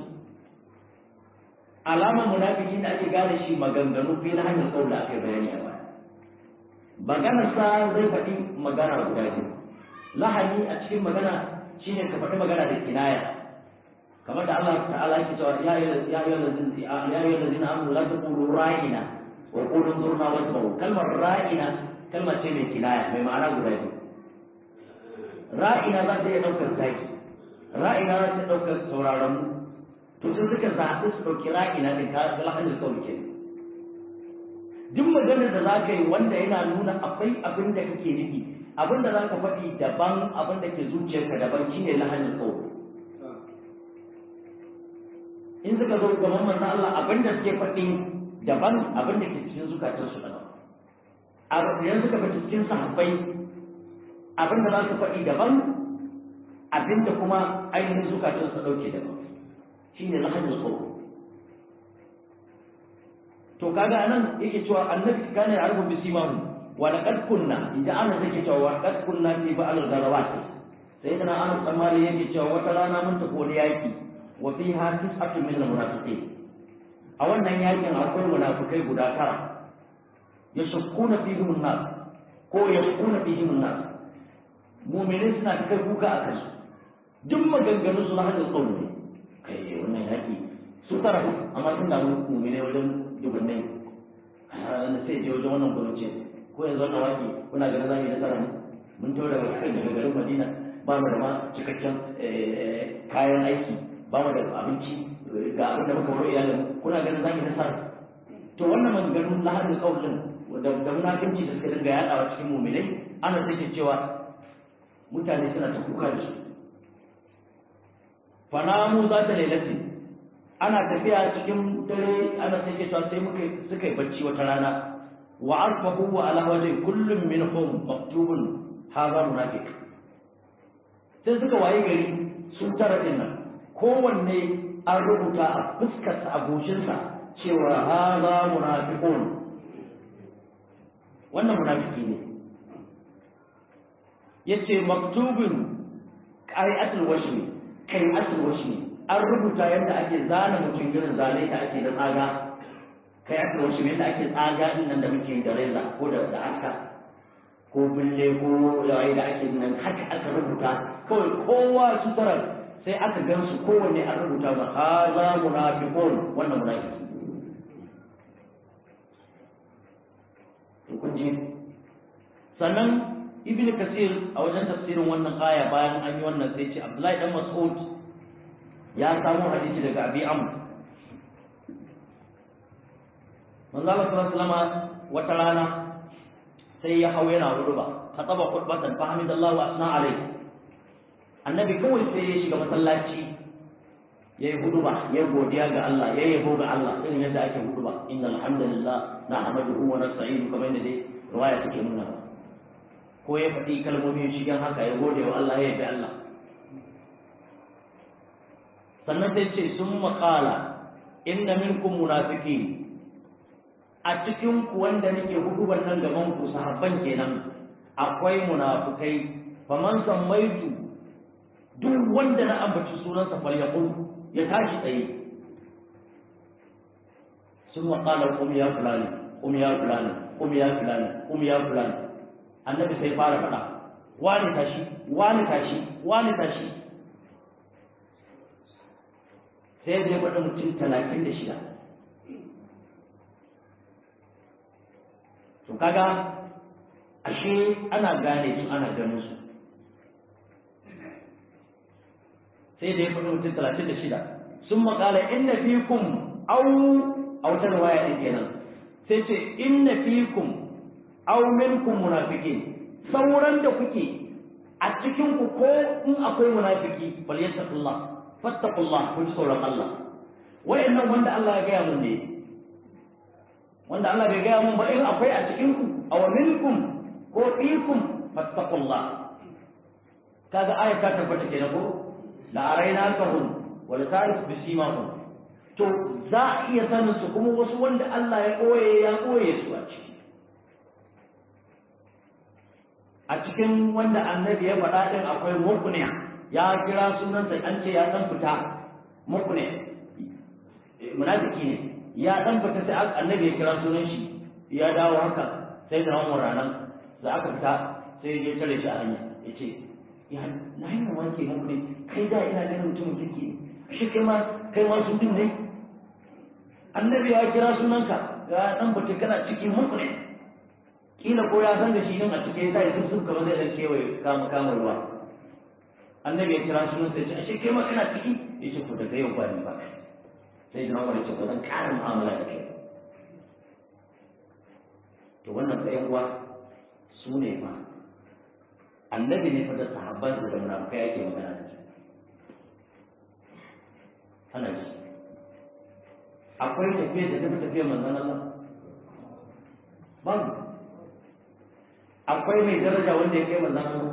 alamar munafiki da ake gane shi maganganu fi na hanyar kaula aka yi bayani a baya maganar sa zai faɗi magana guda biyu lahani a cikin magana shine ka faɗi magana da kinaya kamar da Allah ta'ala yake cewa ya ya ya lazina ya ya lazina amanu la taqulu ra'ina wa qulu zurna wasma'u kalmar ra'ina kalmar ce mai kinaya mai ma'ana guda biyu ra'ina za ta iya ɗaukar zaki ra'ina za ta ɗaukar sauraron mu to sun suka zaɓi su ɗauki ra'ina ɗin ka ga lahanin kawai ke duk maganar da za ka yi wanda yana nuna akwai abin da kake nufi abin da za ka faɗi daban abin da ke zuciyarka daban shine lahanin kawai in suka zo gaban manzo Allah abin da suke faɗi daban abin da ke cikin zukatansu daban idan suka fita cikin sahabbai abin da za su faɗi daban abin da kuma ainihin zukatansu ɗauke daban shi ne lahajin tsoro to kaga anan yake cewa annabi kana ya arbu bisimahu wa laqad kunna idan ana take cewa wa laqad kunna fi ba'al garawat sai kana an tsammani yake cewa wata rana mun tafi wani yaki wa fiha tis'atun min al-munafiqin a wannan yakin akwai munafikai guda tara yashkuna fihim an-nas ko yashkuna fihim an-nas mu'minin suna kai kuka akan su duk maganganun su lahajin tsoro ne kai wannan yaki su tara amma sun damu mu'mine wajen dubannai na sai je wajen wannan gwamnati ko yanzu wannan waki kuna ganin za mu yi nasara ne mun taura daga kai daga garin madina ba mu da ma cikakken kayan aiki ba mu da abinci ga abin da muka wuri iyalin kuna ganin za mu yi nasara to wannan maganganun lahadin kaulin da da munafinci da suka dinga yaɗawa cikin mu'minai ana sai cewa mutane suna ta kuka da su fanamu za ta lailatin ana tafiya cikin dare ana take cewa sai muka suka yi bacci wata rana wa arfahu wa ala wajhi kullum minhum maktubun hadha munafiq sai suka waye gari sun tara din nan kowanne an rubuta a fuskarsa a goshinsa cewa hadha munafiqun wannan munafiki ne yace maktubun qai'atul washmi kai asul washmi an rubuta yadda ake zana mutum irin zane da ake da tsaga kai aka wasu yadda ake tsaga din nan da muke da reza ko da da aka ko bulle ko yayi da ake nan haka aka rubuta kawai kowa su tara sai aka gan su kowanne an rubuta ba haza munafiqun wannan munafiki to kun ji sannan ibnu kasir a wajen tafsirin wannan aya bayan an yi wannan sai ce abdullahi dan mas'ud ya samu hadisi daga abi amr manzo Allah sallallahu alaihi wata rana sai ya hau yana huduba kataba khutbatan fa hamidallahu wa asna alaihi annabi kawai sai ya shiga masallaci yayi huduba ya godiya ga Allah ya yabo ga Allah irin yadda ake huduba innal hamdalillah nahmaduhu wa nasta'inuhu kamar yadda dai riwaya take nuna ko ya faɗi kalmomi shigen haka ya gode wa Allah ya yabi Allah sannan sai ce sun makala inna minkum munafiki a cikin ku wanda nake huduban nan gaban ku sahabban kenan akwai munafikai faman sammaitu duk wanda na ambaci sunansa falyaqul ya tashi tsaye sun makala kum ya fulani kum ya fulani kum ya fulani kum ya fulani annabi sai fara faɗa wani tashi wani tashi wani tashi sai da ya faɗi mutum talatin da shida to kaga ashe ana gane su ana ganin su sai da ya faɗi mutum talatin da shida sun makala inna fikum au a wata riwaya ɗin kenan sai ce inna fikum aw minkum munafiqin sauran da kuke a cikin ku ko in akwai munafiki bal yattaqullah fattaqullah ku ji tsoron Allah wayannan wanda Allah ya gaya mun ne wanda Allah bai gaya mun ba in akwai a cikin ku aw minkum ko fikum fattaqullah kaga aya ta tabbata kenan ko la araina kahum wal ta'rif bi simahum to za a iya sanin su kuma wasu wanda Allah ya koye ya koye su a ciki a cikin wanda annabi ya faɗa din akwai mukne ya kira sunansa an ce ya dan fita mukne munafiki ne ya dan fita sai annabi ya kira sunan shi ya dawo haka sai da Umar ranan da aka fita sai ya tare shi a hanya yace ya na yi wanke muku ne kai da ina ganin mutumin kirki ne shi kai ma kai ma sun din ne annabi ya kira sunanka ya dan fita kana cikin muku ne kila ko ya san da shi din a cikin sai sun sun kamar zai dan kewaye kama kama ruwa annabi ya kira sunan sai ya ce kai ma kana ciki ya ce ko daga yau ba ni ba sai da Umar ya ce ba zan ƙara mu'amala da kai to wannan sai uwa su ne fa annabi ne fa da sahabban da munafikai yake magana da su ana ji akwai tafiya da tafi tafiya manzon Allah babu akwai mai daraja wanda ya kai manzon Allah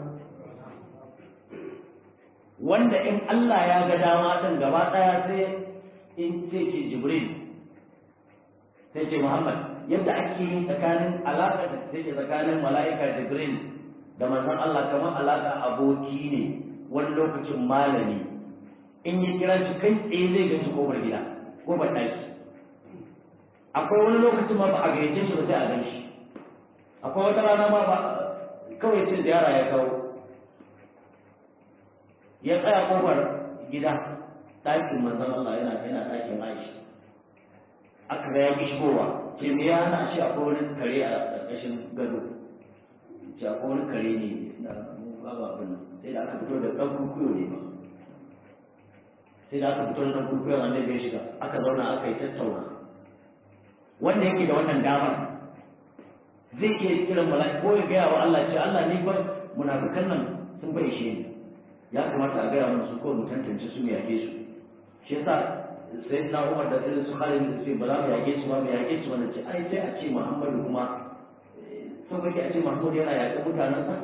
wanda in Allah ya ga dama din gaba daya sai in ce ce Jibril sai ce Muhammad yadda ake yi tsakanin alaƙa da take tsakanin mala'ika Jibril da manzon Allah kamar alaƙa aboki ne wani lokacin malami in yi kira shi kai tsaye zai ga shi kofar gida ko ba ɗaki akwai wani lokacin ma ba a gayyace shi ba sai a gan shi akwai wata rana ma ba kawai cin ziyara ya kawo ya tsaya kofar gida ɗakin manzon Allah yana yana ɗakin Aisha aka ga ya ki shigowa ce me ya hana shi akwai wani kare a ƙarƙashin gado ce akwai wani kare ne na babu abin nan sai da aka fito da ɗan kukuyo ne ba sai da aka fito da ɗan kukuyon annabi ya shiga aka zauna aka yi tattauna wanda yake da wannan damar zai iya kiran mala'i ko ya gaya wa Allah ce Allah ni ba munafikan nan sun bai shi ne ya kamata a gaya musu ko mu tantance su mu yake su shi yasa sai na Umar da irin su Khalid da sai ba za mu yake su ba mu yake su wannan ce ai sai a ce Muhammadu kuma so kake a ce Muhammadu yana yaƙe mutanen sa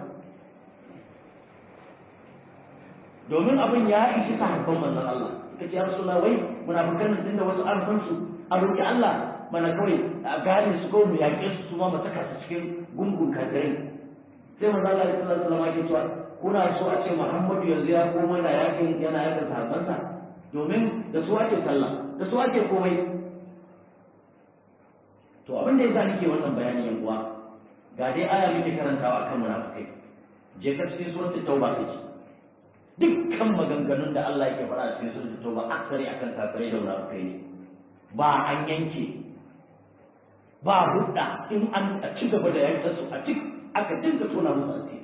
domin abin ya ishi sahabban manzon Allah kace ya Rasulullah wai munafikan nan tunda wasu an san su a roki Allah mana kawai a gane su ko mu yaƙe su su ma mu saka su cikin gungun kafirai sai manzo Allah sallallahu alaihi wasallam ya ce kuna so a ce Muhammadu yanzu ya koma da yakin yana yakin sahabbansa domin da su ake sallah da su ake komai to abin da yasa nake wannan bayani yan uwa ga dai aya muke karantawa akan munafikai je ka cikin suratul tauba kace dukkan maganganun da Allah yake faɗa cikin suratul tauba aksari akan kafirai da munafikai ne ba an yanke ba hudda in an a ci gaba da yanka su a ci aka dinga tona musu asiri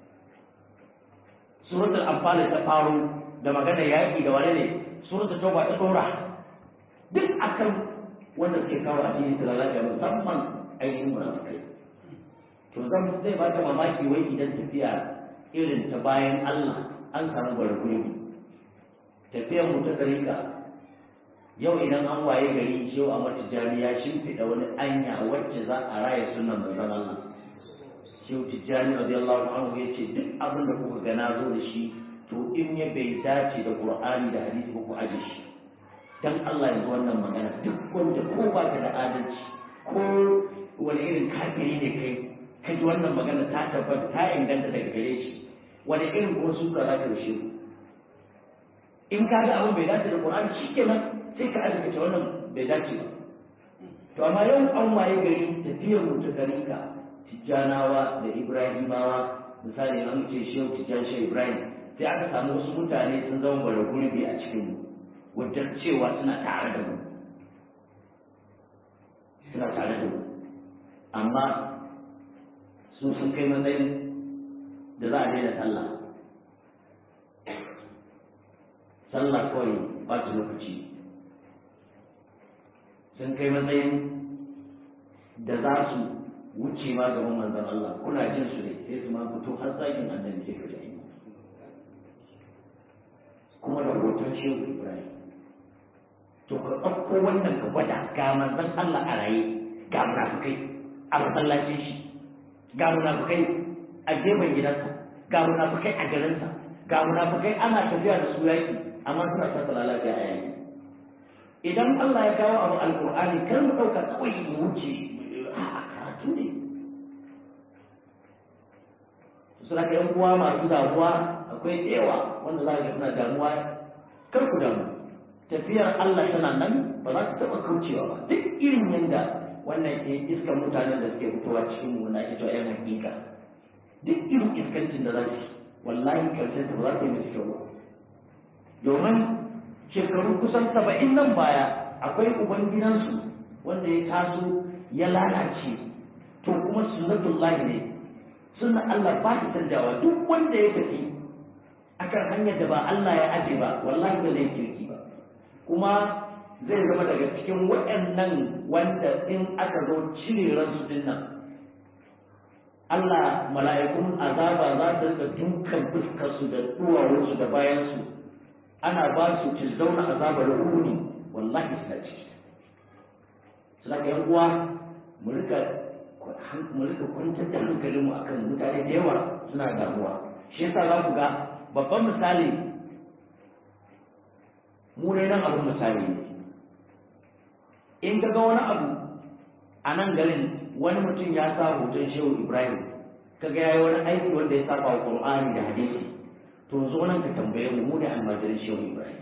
suratul anfal ta faro da magana yaki da wane ne suratul tauba ta dora duk akan wanda suke kawo addini da lalata musamman ainihin munafikai to zan zai ba ta mamaki wai idan tafiya irin ta bayan Allah an samu gwargwuri tafiyar mu ta tarika yau idan an waye gari yau a mata jari ya shimfiɗa wani anya wacce za a raya sunan manzon Allah shehu tijjani radiyallahu anhu ya ce duk abin da kuka ga na zo da shi to in ya bai dace da qur'ani da hadisi ba ku aje shi dan Allah yanzu wannan magana duk wanda ko ba ka da adalci ko wani irin kafiri ne kai ka ji wannan magana ta tabbata ta inganta daga gare shi wani irin ko suka za ka rushe in ka ga abin bai dace da qur'ani shikenan sai ka aje ta wannan bai dace ba to amma yau an waye gari tafiyar mu ta garinka tijjanawa da ibrahimawa misali an ce shehu tijjan shehu ibrahim sai aka samu wasu mutane sun zama bara gurbi a cikin mu wadda cewa suna tare da mu suna tare da mu amma su sun kai matsayin da za a daina sallah sallah kawai ba ta lokaci sun kai matsayin da za su wuce ma gaban manzon Allah kuna jin su ne sai su ma fito har tsakin annabi sai ka ji kuma da hoton shehu Ibrahim to ka ɗauko wannan ka gwada ga manzon Allah a raye ga munafukai a masallacin shi ga munafukai a gefen gidansa ga munafukai a garinsa ga munafukai ana tafiya da su yaki amma suna sa lafiya a yaki idan Allah ya kawo abu alkur'ani kar mu ɗauka kawai mu wuce a karatu ne suna ka yan uwa masu damuwa akwai tsewa wanda za ka suna damuwa kar ku damu tafiyar Allah tana nan ba za ta taɓa kaucewa ba duk irin yanda wannan ke iskan mutanen da suke fitowa cikin mu na ita yan hakika duk irin iskancin da za su wallahi karshen ta ba za ta yi musu kyau ba domin shekaru kusan saba'in nan baya akwai ubangidansu wanda ya taso ya lalace to kuma sunnatullahi ne sunna Allah ba ta canjawa duk wanda ya tafi akan hanyar da ba Allah ya aje ba wallahi ba zai kirki ba kuma zai zama daga cikin waɗannan wanda in aka zo cire ransu din nan Allah mala'ikun azaba za su rika dukan fuskarsu da duwawunsu da bayansu ana ba su tilzauna azabar runi wallahi suna ciki suna ga uwa mu rika mu rika kwantar da hankalinmu akan mutane da yawa suna damuwa shi yasa za ku ga babban misali mu ne nan abin misali ne in ka ga wani abu a nan garin wani mutum ya sa hoton shehu ibrahim ka ga yayi wani aiki wanda ya saba wa qur'ani da hadisi to zo nan ka tambaye mu mu ne almajiran shehu ibrahim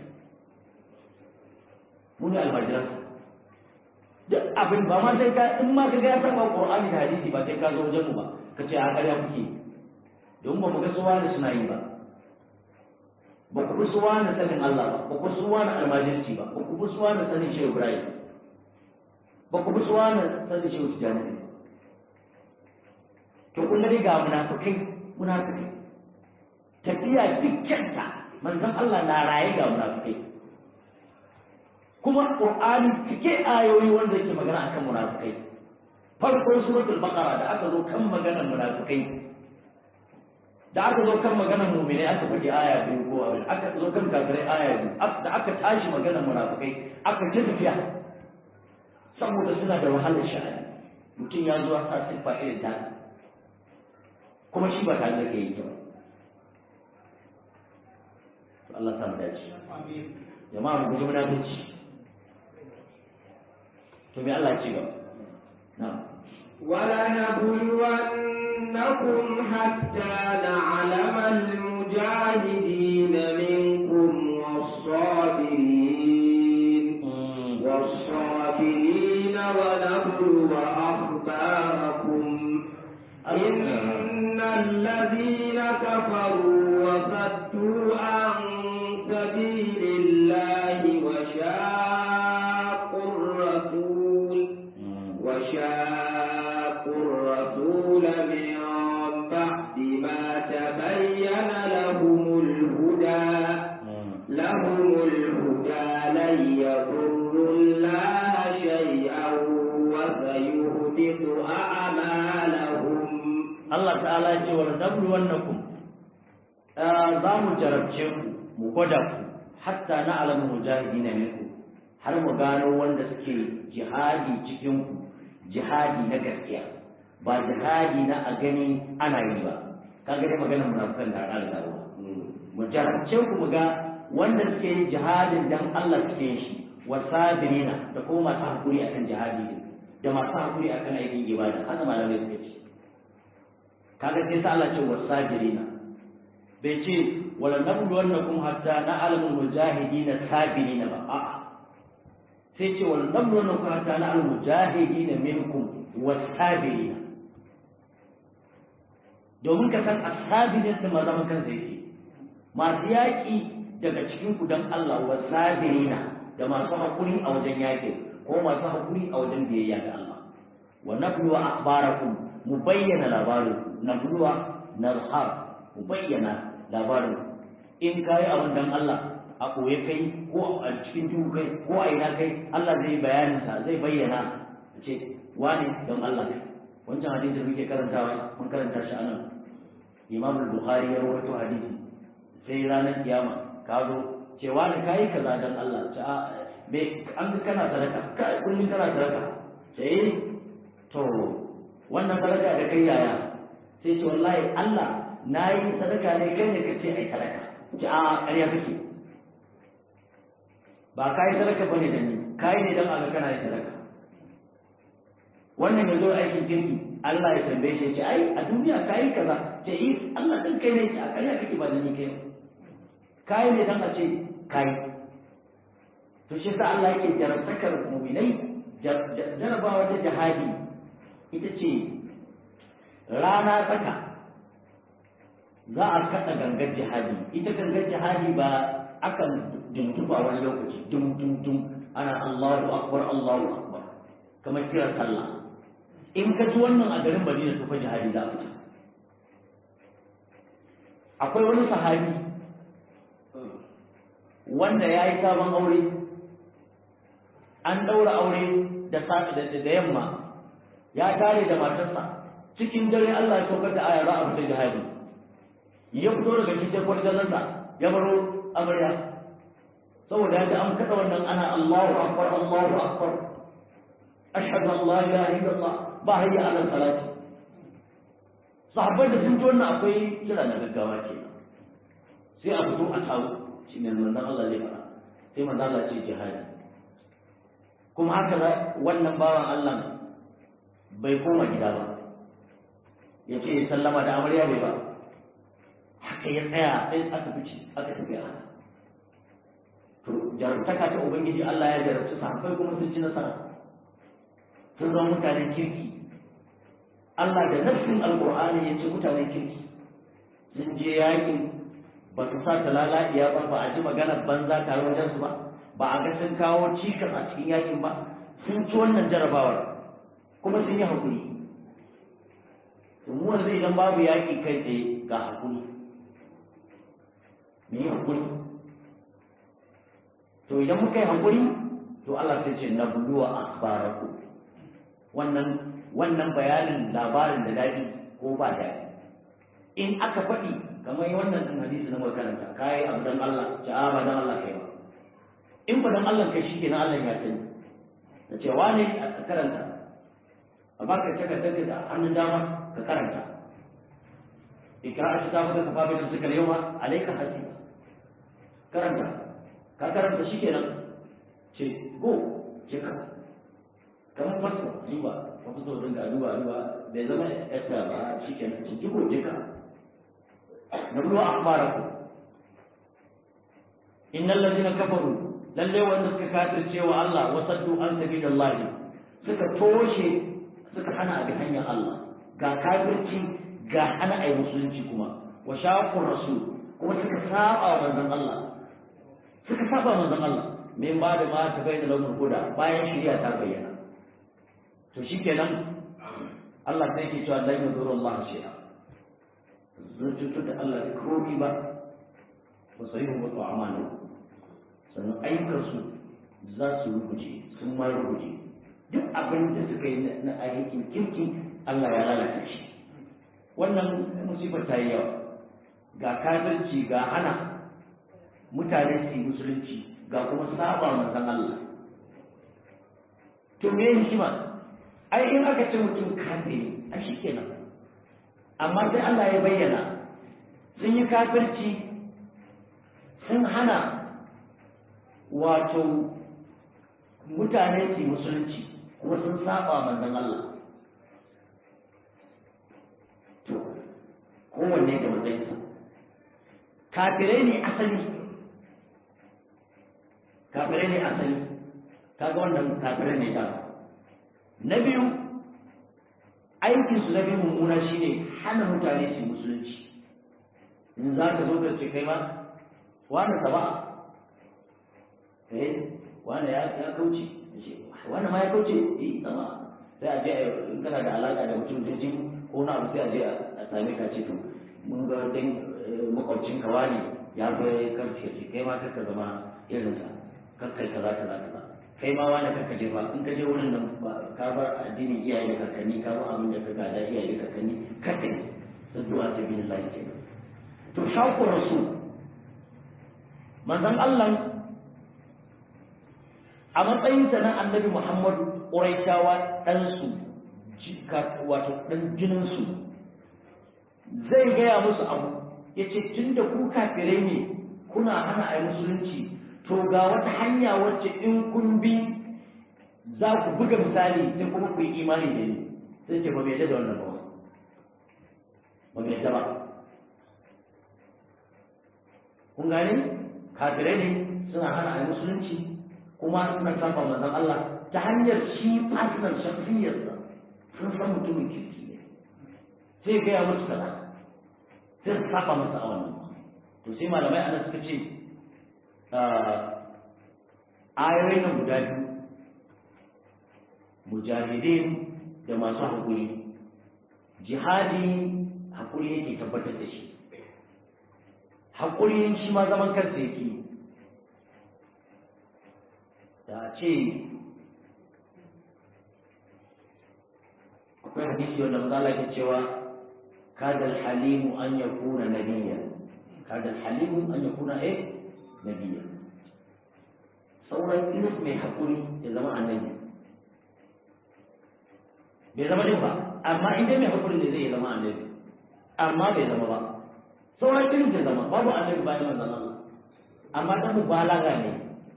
mu ne almajiran duk abin ba ma sai ka in ma ka ga ya saba qur'ani da hadisi ba sai ka zo wajen mu ba ka ce a ƙarya kuke don ba mu ga suwa da suna yi ba ba ku bi suwa na sanin Allah ba ba ku suwa na almajirci ba ba ku bi suwa na sanin shehu ibrahim ba ku bi suwa na sanin shehu tijjani to kun ga dai ga munafikai munafikai tafiya dukkanta manzon Allah na raye ga munafikai kuma Qur'ani cike ayoyi wanda yake magana akan munafikai farkon suratul baqara da aka zo kan maganar munafikai da aka zo kan maganar mu'mini aka faɗi aya biyu ko abin aka zo kan kafirai aya biyu da aka tashi maganar munafikai aka ta tafiya saboda suna da wahalar sha'ani mutum ya zo sa siffa irin ta kuma shi ba tare da kai yi ba Allah ta dace jama'a mu guji munafici to me Allah ce ba na'am ولنبلونكم حتى نعلم المجاهدين منكم والصابرين والصابرين ونبلو أخباركم إن الذين كفروا وصدوا عن سبيل الله وشاقوا الرسول وشاقوا الرسول من بعد ما تبين لهم الهدى لهم الهدى لن يضروا الله شيئا وسيهبط أعمالهم Allah ta'ala ya ce wa nablu wannakum za mu jarabce ku mu gwada ku hatta na alamu mujahidina minku har mu gano wanda suke jihadi cikin ku jihadi na gaskiya ba jihadi na a gani ana yi ba kaga dai maganar munafikan da ana da mu jarabce ku mu ga wanda suke yin jihadin dan Allah suke yin shi wa sabirina da kuma masu hakuri akan jihadi din da masu hakuri akan aikin ibada haka malamai suke ce kaga sai sa Allah ce wasajirina bai ce wala nablu wannakum hatta na'lamul mujahidina sabirina ba a'a sai ce wala nablu wannakum hatta na'lamul mujahidina minkum wasabirina domin ka san asabirin da maza kan sai ce masu yaƙi daga cikin ku dan Allah wasabirina da masu hakuri a wajen yaƙi ko masu hakuri a wajen biyayya ga Allah wa nablu akhbarakum mu bayyana labarin na buluwa na har mu bayyana labarin in ka yi abin dan Allah a koye kai ko a cikin duhu kai ko a ina kai Allah zai bayanin sa zai bayyana ce wani don Allah wancan hadisi da muke karantawa mun karanta shi anan imam al-bukhari ya rawaito hadisi sai ranar kiyama ka zo cewa da kayi kaza dan Allah ta me an kana sadaka ka kullun kana sadaka sai to wannan sadaka da kai yaya sai ce wallahi Allah nayi sadaka ne kai ne kace ai sadaka ce a ƙarya kake ba kai sadaka bane da ni kai ne dan Allah kana yin sadaka wannan yazo aikin kirki Allah ya tambaye shi ya ce ai a duniya kai kaza ce yi Allah din kai ne a ƙarya kake ba da ni kai kai ne dan a ce kai to shi sa Allah yake jarabtakar mu'minai jarabawa ta jihadi ita ce rana tsaka za a kaɗa gangar jihadi ita gangar jihadi ba akan duntuba wani lokaci dum dum dum ana Allahu akbar Allahu akbar kamar kiran sallah in ka ji wannan a garin Madina to fa jihadi za a fita akwai wani sahabi wanda ya yi sabon aure an ɗaura aure da da yamma ya tare da matarsa cikin dare Allah ya saukar da aya za a fita jihadi ya fito daga cikin kwarjanarsa ya baro amarya saboda ya ji an kada wannan ana Allahu akbar Allahu akbar ashhadu an la ilaha illallah ba hayya ala salati sahabbai da sun ji wannan akwai kira na gaggawa ke sai a fito a tawo shi ne manzon Allah zai fara sai manzon Allah ce jihadi kuma haka wannan bawan Allah bai koma gida ba ya ce sallama da amarya bai ba haka ya tsaya sai aka fice aka tafi a to jarumtaka ta ubangiji Allah ya jarabci sahabbai kuma sun ci nasara sun zama mutanen kirki Allah da nassin alqur'ani ya ce mutanen kirki sun je yakin ba su sa ta lalaɗiya ba ba a ji maganar banza tare wajen su ba ba a ga sun kawo cikas a cikin yakin ba sun ci wannan jarabawar kuma sun yi hakuri to mu wanda idan babu yaki kai tsaye ga hakuri mu yi hakuri to idan muka yi hakuri to Allah sai ce na buluwa akhbaraku wannan wannan bayanin labarin da daɗi ko ba daɗi in aka faɗi kamar wannan din hadisi na makaranta kai abu dan Allah ce a ba dan Allah kai ba in ba dan Allah kai shi kenan Allah ya sani da ce wani a karanta a baka taka take da hannun dama ka karanta ikra shi ta baka fa bai suka yau ma alayka hasiba karanta ka karanta shi kenan ce go ce ka kamar fasto duba fasto din da duba duba bai zama yasta ba shi kenan ce go je ka nablu akhbarakum innal ladina kafaru lalle wanda suka kafirce wa Allah wa saddu an sabilillah suka toshe suka hana ga hanyar Allah ga kafirci ga hana ai musulunci kuma wa shaqur rasul kuma suka saba wa manzon Allah suka saba manzon Allah min ba da ma ta bayyana launin huda bayan shari'a ta bayyana to shikenan Allah sai ke cewa la yuzuru Allah shay'a zucitu da Allah da komi ba ba su yi wa amana sannan ayyukansu za su rubuce sun ma rubuce duk abin da suka yi na aikin kirki Allah ya lalata shi wannan musibar ta yi yawa ga kafirci ga hana mutane su yi musulunci ga kuma saba manzon Allah to me hikima ai in aka ce mutum kafiri a shi kenan amma sai Allah ya bayyana sun yi kafirci sun hana wato mutane su musulunci kuma sun saba manzon Allah to kowanne da matsayinsa kafirai ne asali kafirai ne asali kaga wannan kafirai ne da na biyu aikinsu na biyu mummuna shine hana mutane su musulunci in za ka zo ka ce kai ma wani ka ba eh wani ya ya kauce wani ma ya kauce eh sama sai a je in kana da alaka da mutum jinjin ko na abu sai a je a same ka ce to mun ga dan makwabcin ka wani ya zo ya karce ce kai ma kaka zama irin sa kakkai kaza kaza kaza kai ma wani kanka je ba in ka je wurin nan ba ka bar addinin iyaye da kakanni ka bar abin da ka gada iyaye da kakanni kada sun zuwa ta bin Allah ke to shauku rasul manzon Allah a matsayin sa na annabi Muhammadu Quraishawa dan su wato dan jinin su zai gaya musu abu yace tunda ku kafirai ne kuna hana ai musulunci to ga wata hanya wacce in kun bi za ku buga misali sai kuma ku yi imani da ni sai ce ba mai da wannan ba ba mai da ba kun gane kafirai ne suna hana a musulunci kuma suna saba manzon Allah ta hanyar shi fasinan shafiyarsa sun san mutumin kirki ne sai gaya musu kaza sai su saba masa a wannan to sai malamai ana suka ce ayoyi na guda biyu mujahidin da masu haƙuri jihadi haƙuri yake tabbatar da shi haƙuri shi ma zaman kansa yake da ce akwai hadisi wanda mazala ke cewa kadal halimu an yakuna nabiyyan kadal halimu an yakuna eh nabiya sauran ilis mai haƙuri ya zama annabi bai zama din ba amma in dai mai haƙuri ne zai zama annabi amma bai zama ba sauran ilis ya zama babu annabi ba ne manzon Allah amma dan mubalaga ne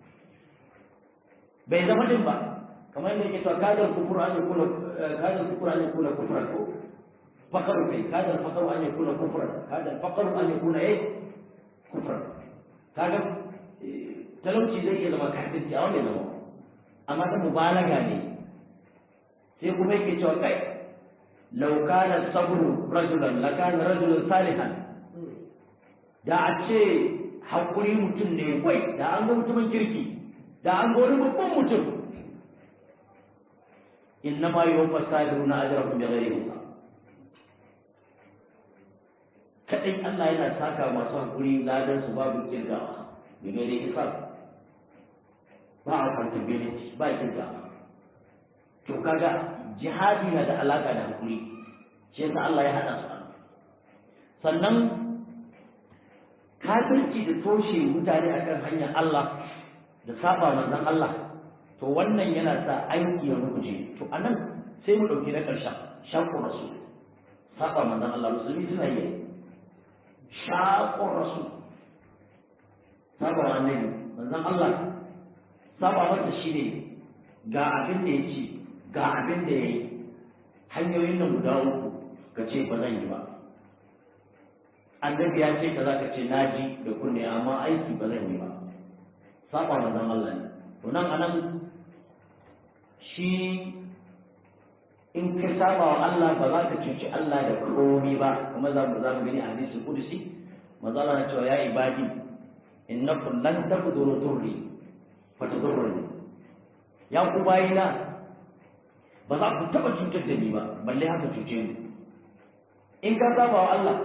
bai zama din ba kamar yadda yake cewa kadar kufur an yakuna kadar kufur an yakuna kufran ko fakaru kai kadar fakaru an yakuna kufran kadar fakaru an yakuna eh kufran kaga talauci zai iya zama kafirci a wani zama amma ta mubalaga ne sai kuma yake cewa kai law kana sabru rajulan la kana rajulan salihan da a ce hakuri mutum ne kwai da an ga mutumin kirki da an ga wani babban mutum inna ma yuwaffa sabiruna ajrahum bighairi hisab kadai Allah yana saka masu hakuri ladan su babu kirgawa bighairi hisab ba a accountability ba kirgawa to kaga jihadi na da alaka da hakuri shi yasa Allah ya hada su sannan kafirci da toshe mutane akan hanyar Allah da saba manzon Allah to wannan yana sa aiki ya rubuje to anan sai mu dauki na karshen shakku rasul saba manzon Allah musulmi suna yi shakku rasul saba annabi manzon Allah saba mata shine ga abin da ya ce ga abin da ya yi hanyoyin nan guda uku ka ce ba zan yi ba annabi ya ce kaza ka ce na ji da kunne amma aiki ba zan yi ba saba manzon Allah ne to nan anan shi in ka saba wa Allah ba za ka cuci Allah da komai ba kuma za mu za mu gani a hadisi kudusi manzo Allah na cewa ya ibadi innakum lan taqduru turri fa tadurruni ya ku bayina ba za ku taba cutar da ni ba balle haka cuce ni in ka saba wa Allah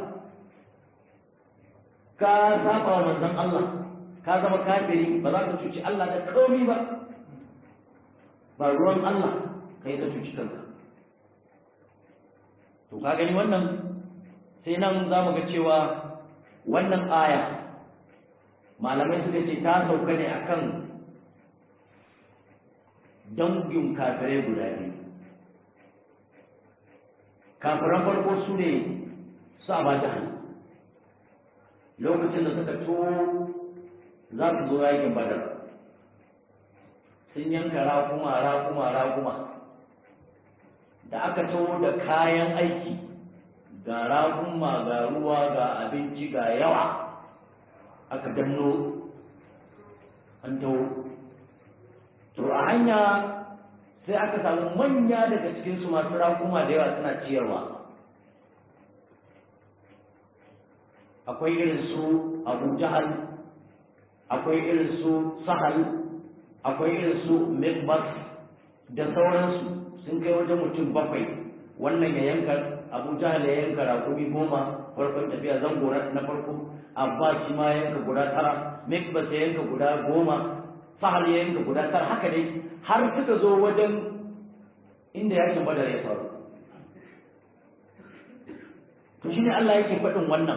ka saba wa manzon Allah ka zama kafiri ba za ka cuci Allah da komai ba ba ruwan Allah kai ka cuci kanka to ka gani wannan sai nan za mu ga cewa wannan aya malamai suka ce ta sauka ne akan dangin kafirai guda biyu kafiran farko su ne su ba lokacin da suka to za su zo yakin badar sun yanka rakuma rakuma rakuma da aka taho da kayan aiki ga rakuma ga ruwa ga abinci ga yawa aka danno an taho to a hanya sai aka samu manya daga cikinsu masu rakuma da yawa suna ciyarwa akwai irin su abu jahal akwai irin su sahal akwai irin su mikbas da sauransu sun kai wajen mutum bakwai wannan ya yanka abu jahal ya yanka rakumi goma farkon tafiya zango na farko abbas shi ma yanka guda tara mikbas ya yanka guda goma sahal ya yanka guda tar haka dai har suka zo wajen inda yakin badar ya faru to shine Allah yake faɗin wannan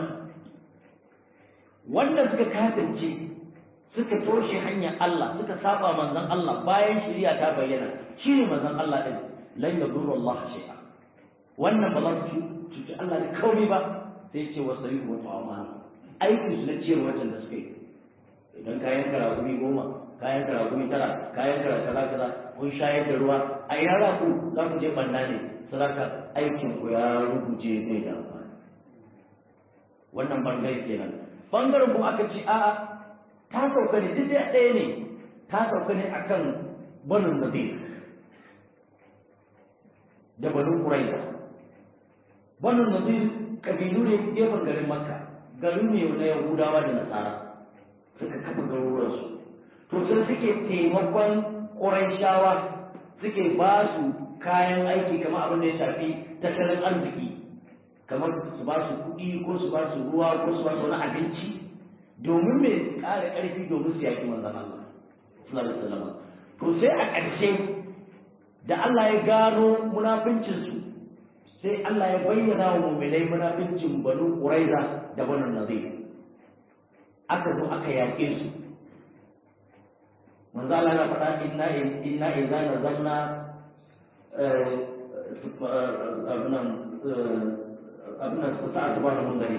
wanda suka kasance suka toshe hanyar Allah suka saba manzon Allah bayan shari'a ta bayyana shine manzon Allah din lan yadurru Allah shay'a wannan ba za su cuci Allah da kauri ba sai ce wa sayyid wa ta'amana aikin su na ciyar wajen da suka yi idan kayan karagumi goma kayan karagumi tara kayan kara kaza kaza kun shayar da ruwa a ina za ku za ku je banna ne sadaka aikin ku ya rubuce zai da amfani wannan bangare kenan bangaren kuma aka ce a'a ta sauka ne duk ɗaya ne ta sauka ne akan banin nadir da banin quraiza banin nadir kabilu ne gefen garin makka garin ne na yahudawa da nasara suka kafa garuruwansu to sai suke taimakon quraishawa suke ba su kayan aiki kamar abin da ya shafi tattalin arziki kamar su ba su kuɗi ko su ba su ruwa ko su ba su wani abinci domin mai ƙara ƙarfi domin su yaƙi manzan Allah sallallahu alaihi wasallam to sai a ƙarshe da Allah ya gano munafincin su sai Allah ya bayyana wa mu'minai munafincin banu Quraiza da banu Nadir aka zo aka yaƙe su manzo Allah ya faɗa inna inna idza nazalna abunan abunan su sa'a ba mun gari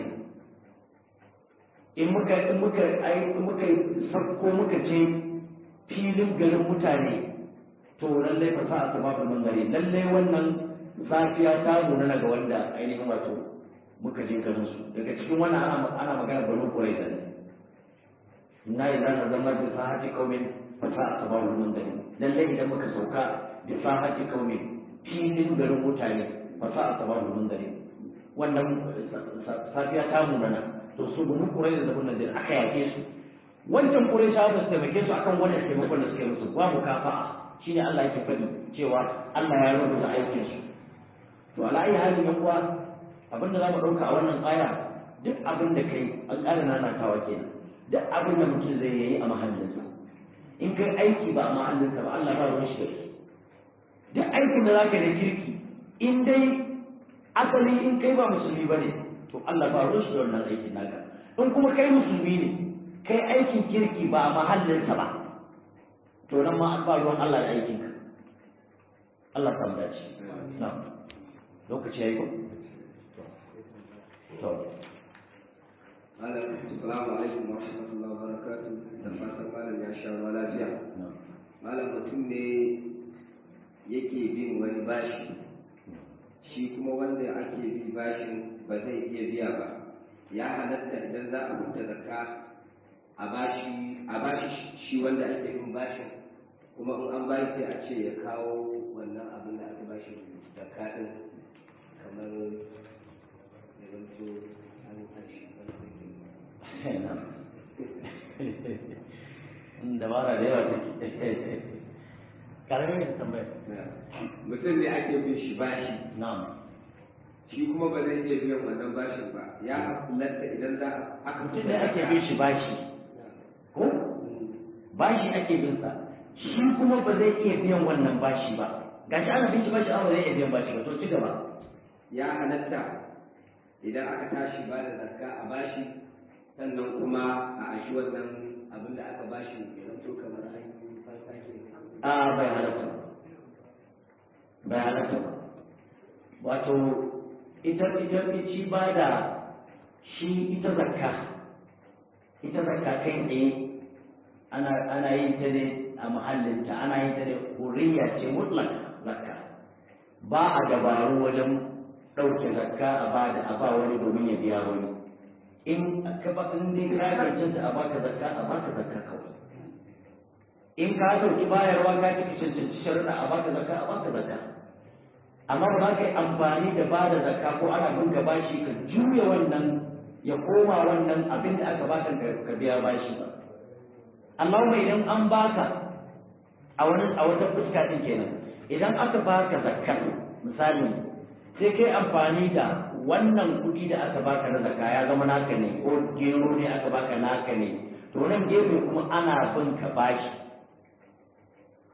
in muka in muka ai in muka sakko muka je filin garin mutane to lallai fa sa'a ta babu mun gari lallai wannan safiya ta nuna daga wanda ainihin wato muka je garin su daga cikin wannan ana ana magana banu quraiza ne inna idza nazalna bi sa'ati qaumin fa sa'a ta babu mun gari lallai idan muka sauka bi sa'ati qaumin filin garin mutane fa sa'a ta babu mun gari wannan safiya ta munana to su bunu kurai da zabun nan aka yake su wancan kurai sha ba su taimake su akan wannan taimakon da suke musu babu kafa'a shine Allah yake faɗi cewa Allah ya rubuta aikin su to ala ayi halin yan uwa abin da zamu dauka a wannan aya duk abin da kai an ƙara nanatawa kenan duk abin da mutum zai yi a mahallinsa in kai aiki ba a mahallinsa ba Allah ba ruwan shi da shi duk aikin da zaka da kirki in dai asali in kai ba musulmi ba ne to Allah ba ruwan shi da wannan aikin naka in kuma kai musulmi ne kai aikin kirki ba a mahallinsa ba to nan ma an ba ruwan Allah da aikin ka Allah ta dace na lokaci yayi ko to Malam, Assalamu alaikum wa rahmatullahi wa barakatuh. Da fatan malam ya sha ruwa lafiya. Malam mutum ne yake bin wani bashi shi kuma wanda ake bi bashin ba zai iya biya ba ya halatta idan za a fita zakka a bashi a bashi shi wanda ake bin bashin kuma in an bashi sai a ce ya kawo wannan abin da aka bashi zakka din kamar ya zanto an tashi dabara da yawa take karamin da tambaya mutum ne ake bin shi bashi na'am shi kuma ba zai iya biyan wannan bashin ba ya halatta idan za a aka mutum ne ake bin shi bashi ko bashi ake bin sa shi kuma ba zai iya biyan wannan bashi ba gashi ana bin shi bashi amma zai iya biyan bashi ba to ci gaba ya halatta idan aka tashi ba da zakka a bashi sannan kuma a ashi wannan abin da aka bashi ya zanto kamar an yi fansa ke a bai halatta bai halatta ba wato ita ita ci ba da shi ita zakka ita zakka kai tsaye ana ana yin ta ne a muhallinta ana yin ta ne hurriya ce mutlak zakka ba a dabaru wajen ɗauke zakka a ba da a ba wani domin ya biya wani in ka ba in dai ka cancanta a baka zakka a baka zakka kawai in ka sauki bayarwa ka cika cancanci sharuɗa a baka zakka a baka zakka amma ba za ka yi amfani da ba da zakka ko ana bin ka bashi ka juya wannan ya koma wannan abin da aka baka ka biya bashi ba amma mai idan an baka a wani a wata fuska din kenan idan aka baka zakka misali sai kai amfani da wannan kuɗi da aka baka na zakka ya zama naka ne ko gero ne aka baka naka ne to nan gefe kuma ana bin ka bashi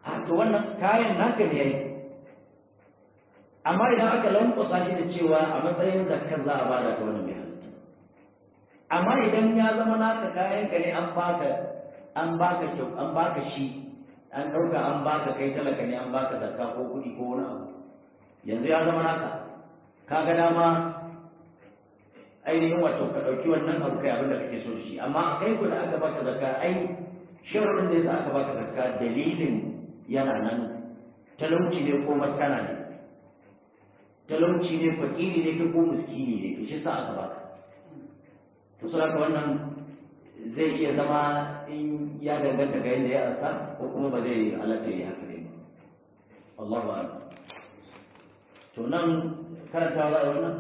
a to wannan kayan naka ne yayi amma idan aka lankwasa shi da cewa a matsayin zakkar za a bada ta wannan bai halatta amma idan ya zama naka kayan ka ne an baka an baka kyau an baka shi an ɗauka an baka kai talaka ne an baka zakka ko kuɗi ko wani abu yanzu ya zama naka ka ga dama ainihin wato ka ɗauki wannan abu kai abin da kake so da shi amma a kai ku da aka baka zakka ai shawarar da yasa aka baka zakka dalilin yana nan talauci ne ko maskana ne talauci ne fakiri ne ko miskini ne to shi sa aka baka to saboda wannan zai iya zama in ya danganta ga yadda ya ansa ko kuma ba zai halatta ya haka ne Allahu a'lam to nan karanta za a wannan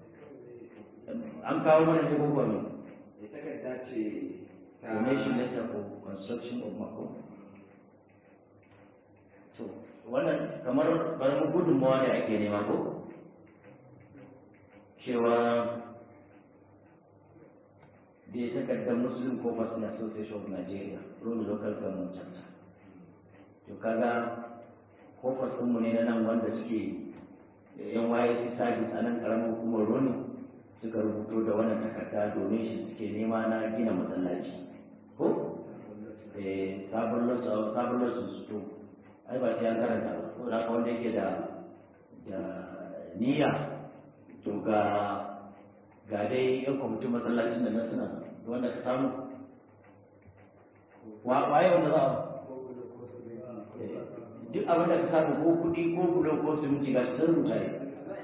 an kawo mana ne gobe ne takarda ce ta donation letter for construction of mako to wannan kamar karamin gudunmawa ne ake nema ko cewa da ya takardar muslim corpus in association of nigeria rome local government chapter to kaga corpus ɗinmu ne na nan wanda suke yan waye su service a nan ƙaramin hukumar roni suka rubuto da wannan takarda domin shi suke nema na gina masallaci ko eh sabon losu sabon losu su to ai ba sai an karanta ba ko da wanda yake da da niyya to ga ga dai yan kwamitin masallacin da na suna wanda ka samu waye wanda za a duk abin da ka samu ko kuɗi ko bulo ko siminti ga sun rubuta ne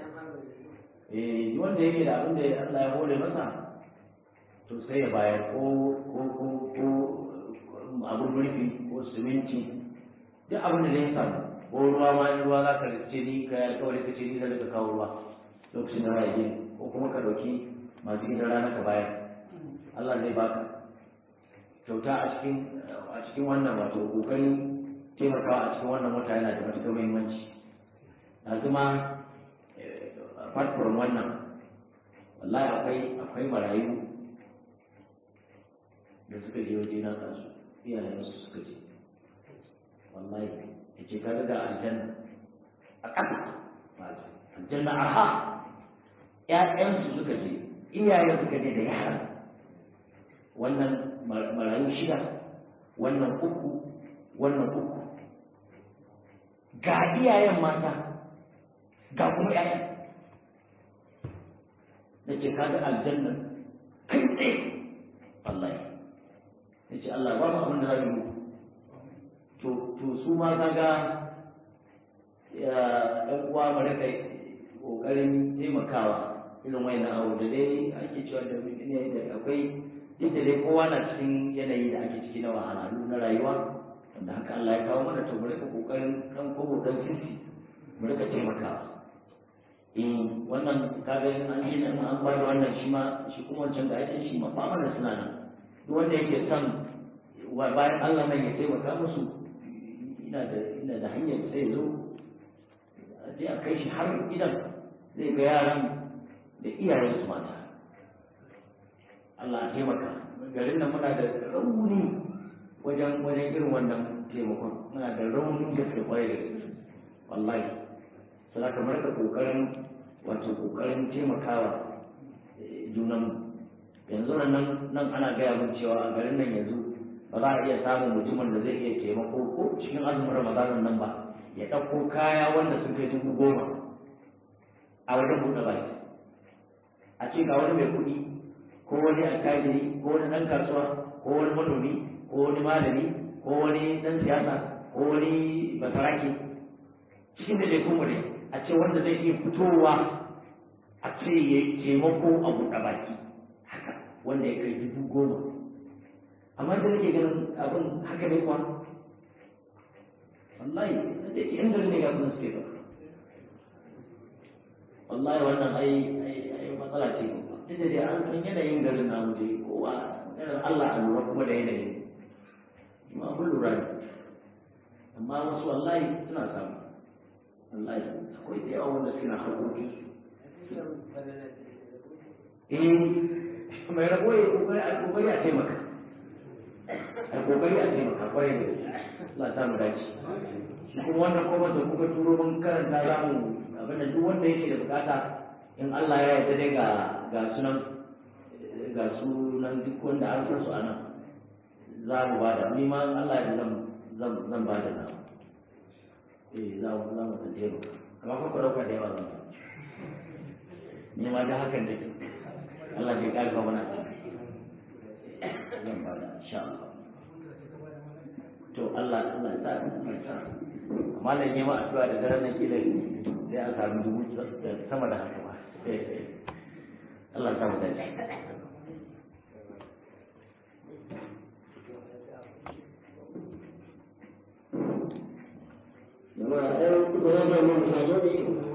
eh duk wanda yake da abin da Allah ya hore masa to sai ya bayar ko ko ko ko abin murfi ko siminti duk abin da zai samu ko ruwa ma in ruwa za ka ce ni ka alƙawari ka ce ni zan ka kawo ruwa lokacin da ya gini ko kuma ka ɗauki masu gidan rana ka bayar Allah zai baka kyauta a cikin a cikin wannan wato kokarin taimakawa a cikin wannan wata yana da matuƙar muhimmanci yanzu ma apart from wannan wallahi akwai akwai marayu da suka je waje na kansu iyayen su suka je wallahi ya ce ka ga aljanna a ƙasa aljanna arha ƴaƴansu suka je iyayen suka je da yara wannan marayu shida wannan uku wannan uku ga iyayen mata ga kuma ƴaƴan da ke kaga aljanna kai tsaye Allah ya ce Allah ba mu abin da za mu to to su ma kaga ya ɗan uwa mu rika ƙoƙarin taimakawa irin wayannan abu da dai ake cewa da ne da akwai duk da dai kowa na cikin yanayi da ake ciki na wahalhalu na rayuwa wanda haka Allah ya kawo mana to mu rika ƙoƙarin kan kobo dan sisi mu rika taimakawa in wannan kaga in an yi nan an ba da wannan shi ma shi kuma wancan da ake shi ma ba mana suna nan duk wanda yake son bayan Allah nan ya taimaka musu ina da ina da hanyar sai zo a je a kai shi har gidan zai ga yaran da iyayen su mata Allah ya taimaka garin nan muna da rauni wajen wajen irin wannan taimakon muna da raunin gaske kwarai da gaske wallahi sai kamar ka kokarin wato kokarin taimakawa junan yanzu nan nan ana gaya mun cewa a garin nan yanzu ba za a iya samun mutumin da zai iya taimako ko cikin azumin ramadanin nan ba ya ɗauko kaya wanda sun kai dubu goma a wajen buɗe baki a ce ga wani mai kuɗi ko wani alkajiri ko wani ɗan kasuwa ko wani manomi ko wani malami ko wani ɗan siyasa ko wani basaraki cikin da dai kuma ne a ce wanda zai iya fitowa a ce ya taimako a buɗe baki haka wanda ya kai dubu goma amma da nake ganin abin haka ne kuwa wallahi da ke yan gari ne ga kuma suke ba wallahi wannan ai ai matsala ce ba duk da dai an san yanayin garin namu dai kowa irin Allah a lura kuma da yanayin ma mun lura ne amma wasu wallahi suna samu wallahi akwai da yawa wanda suna haƙoƙi eh mai rabo ya kokari a kokari a taimaka a kokari a taimaka kwarai da Allah ta mu dace shi kuma wannan kuma da kuka turo mun karanta za mu abin da duk wanda yake da bukata in Allah ya yarda dai ga ga sunan ga sunan duk wanda an san su anan za mu ba da ni ma Allah ya zan zan zan ba da na eh za mu za mu ta jero amma fa ku dauka da yawa zan ni ma da hakan da Allah ya karfa mana zan ba da insha Allah to Allah Allah ya sa mu sa amma da yi ma addu'a da daren nan kila sai a samu dubu sama da haka ba Allah ya sa mu dace jama'a ɗan kudu na mai mun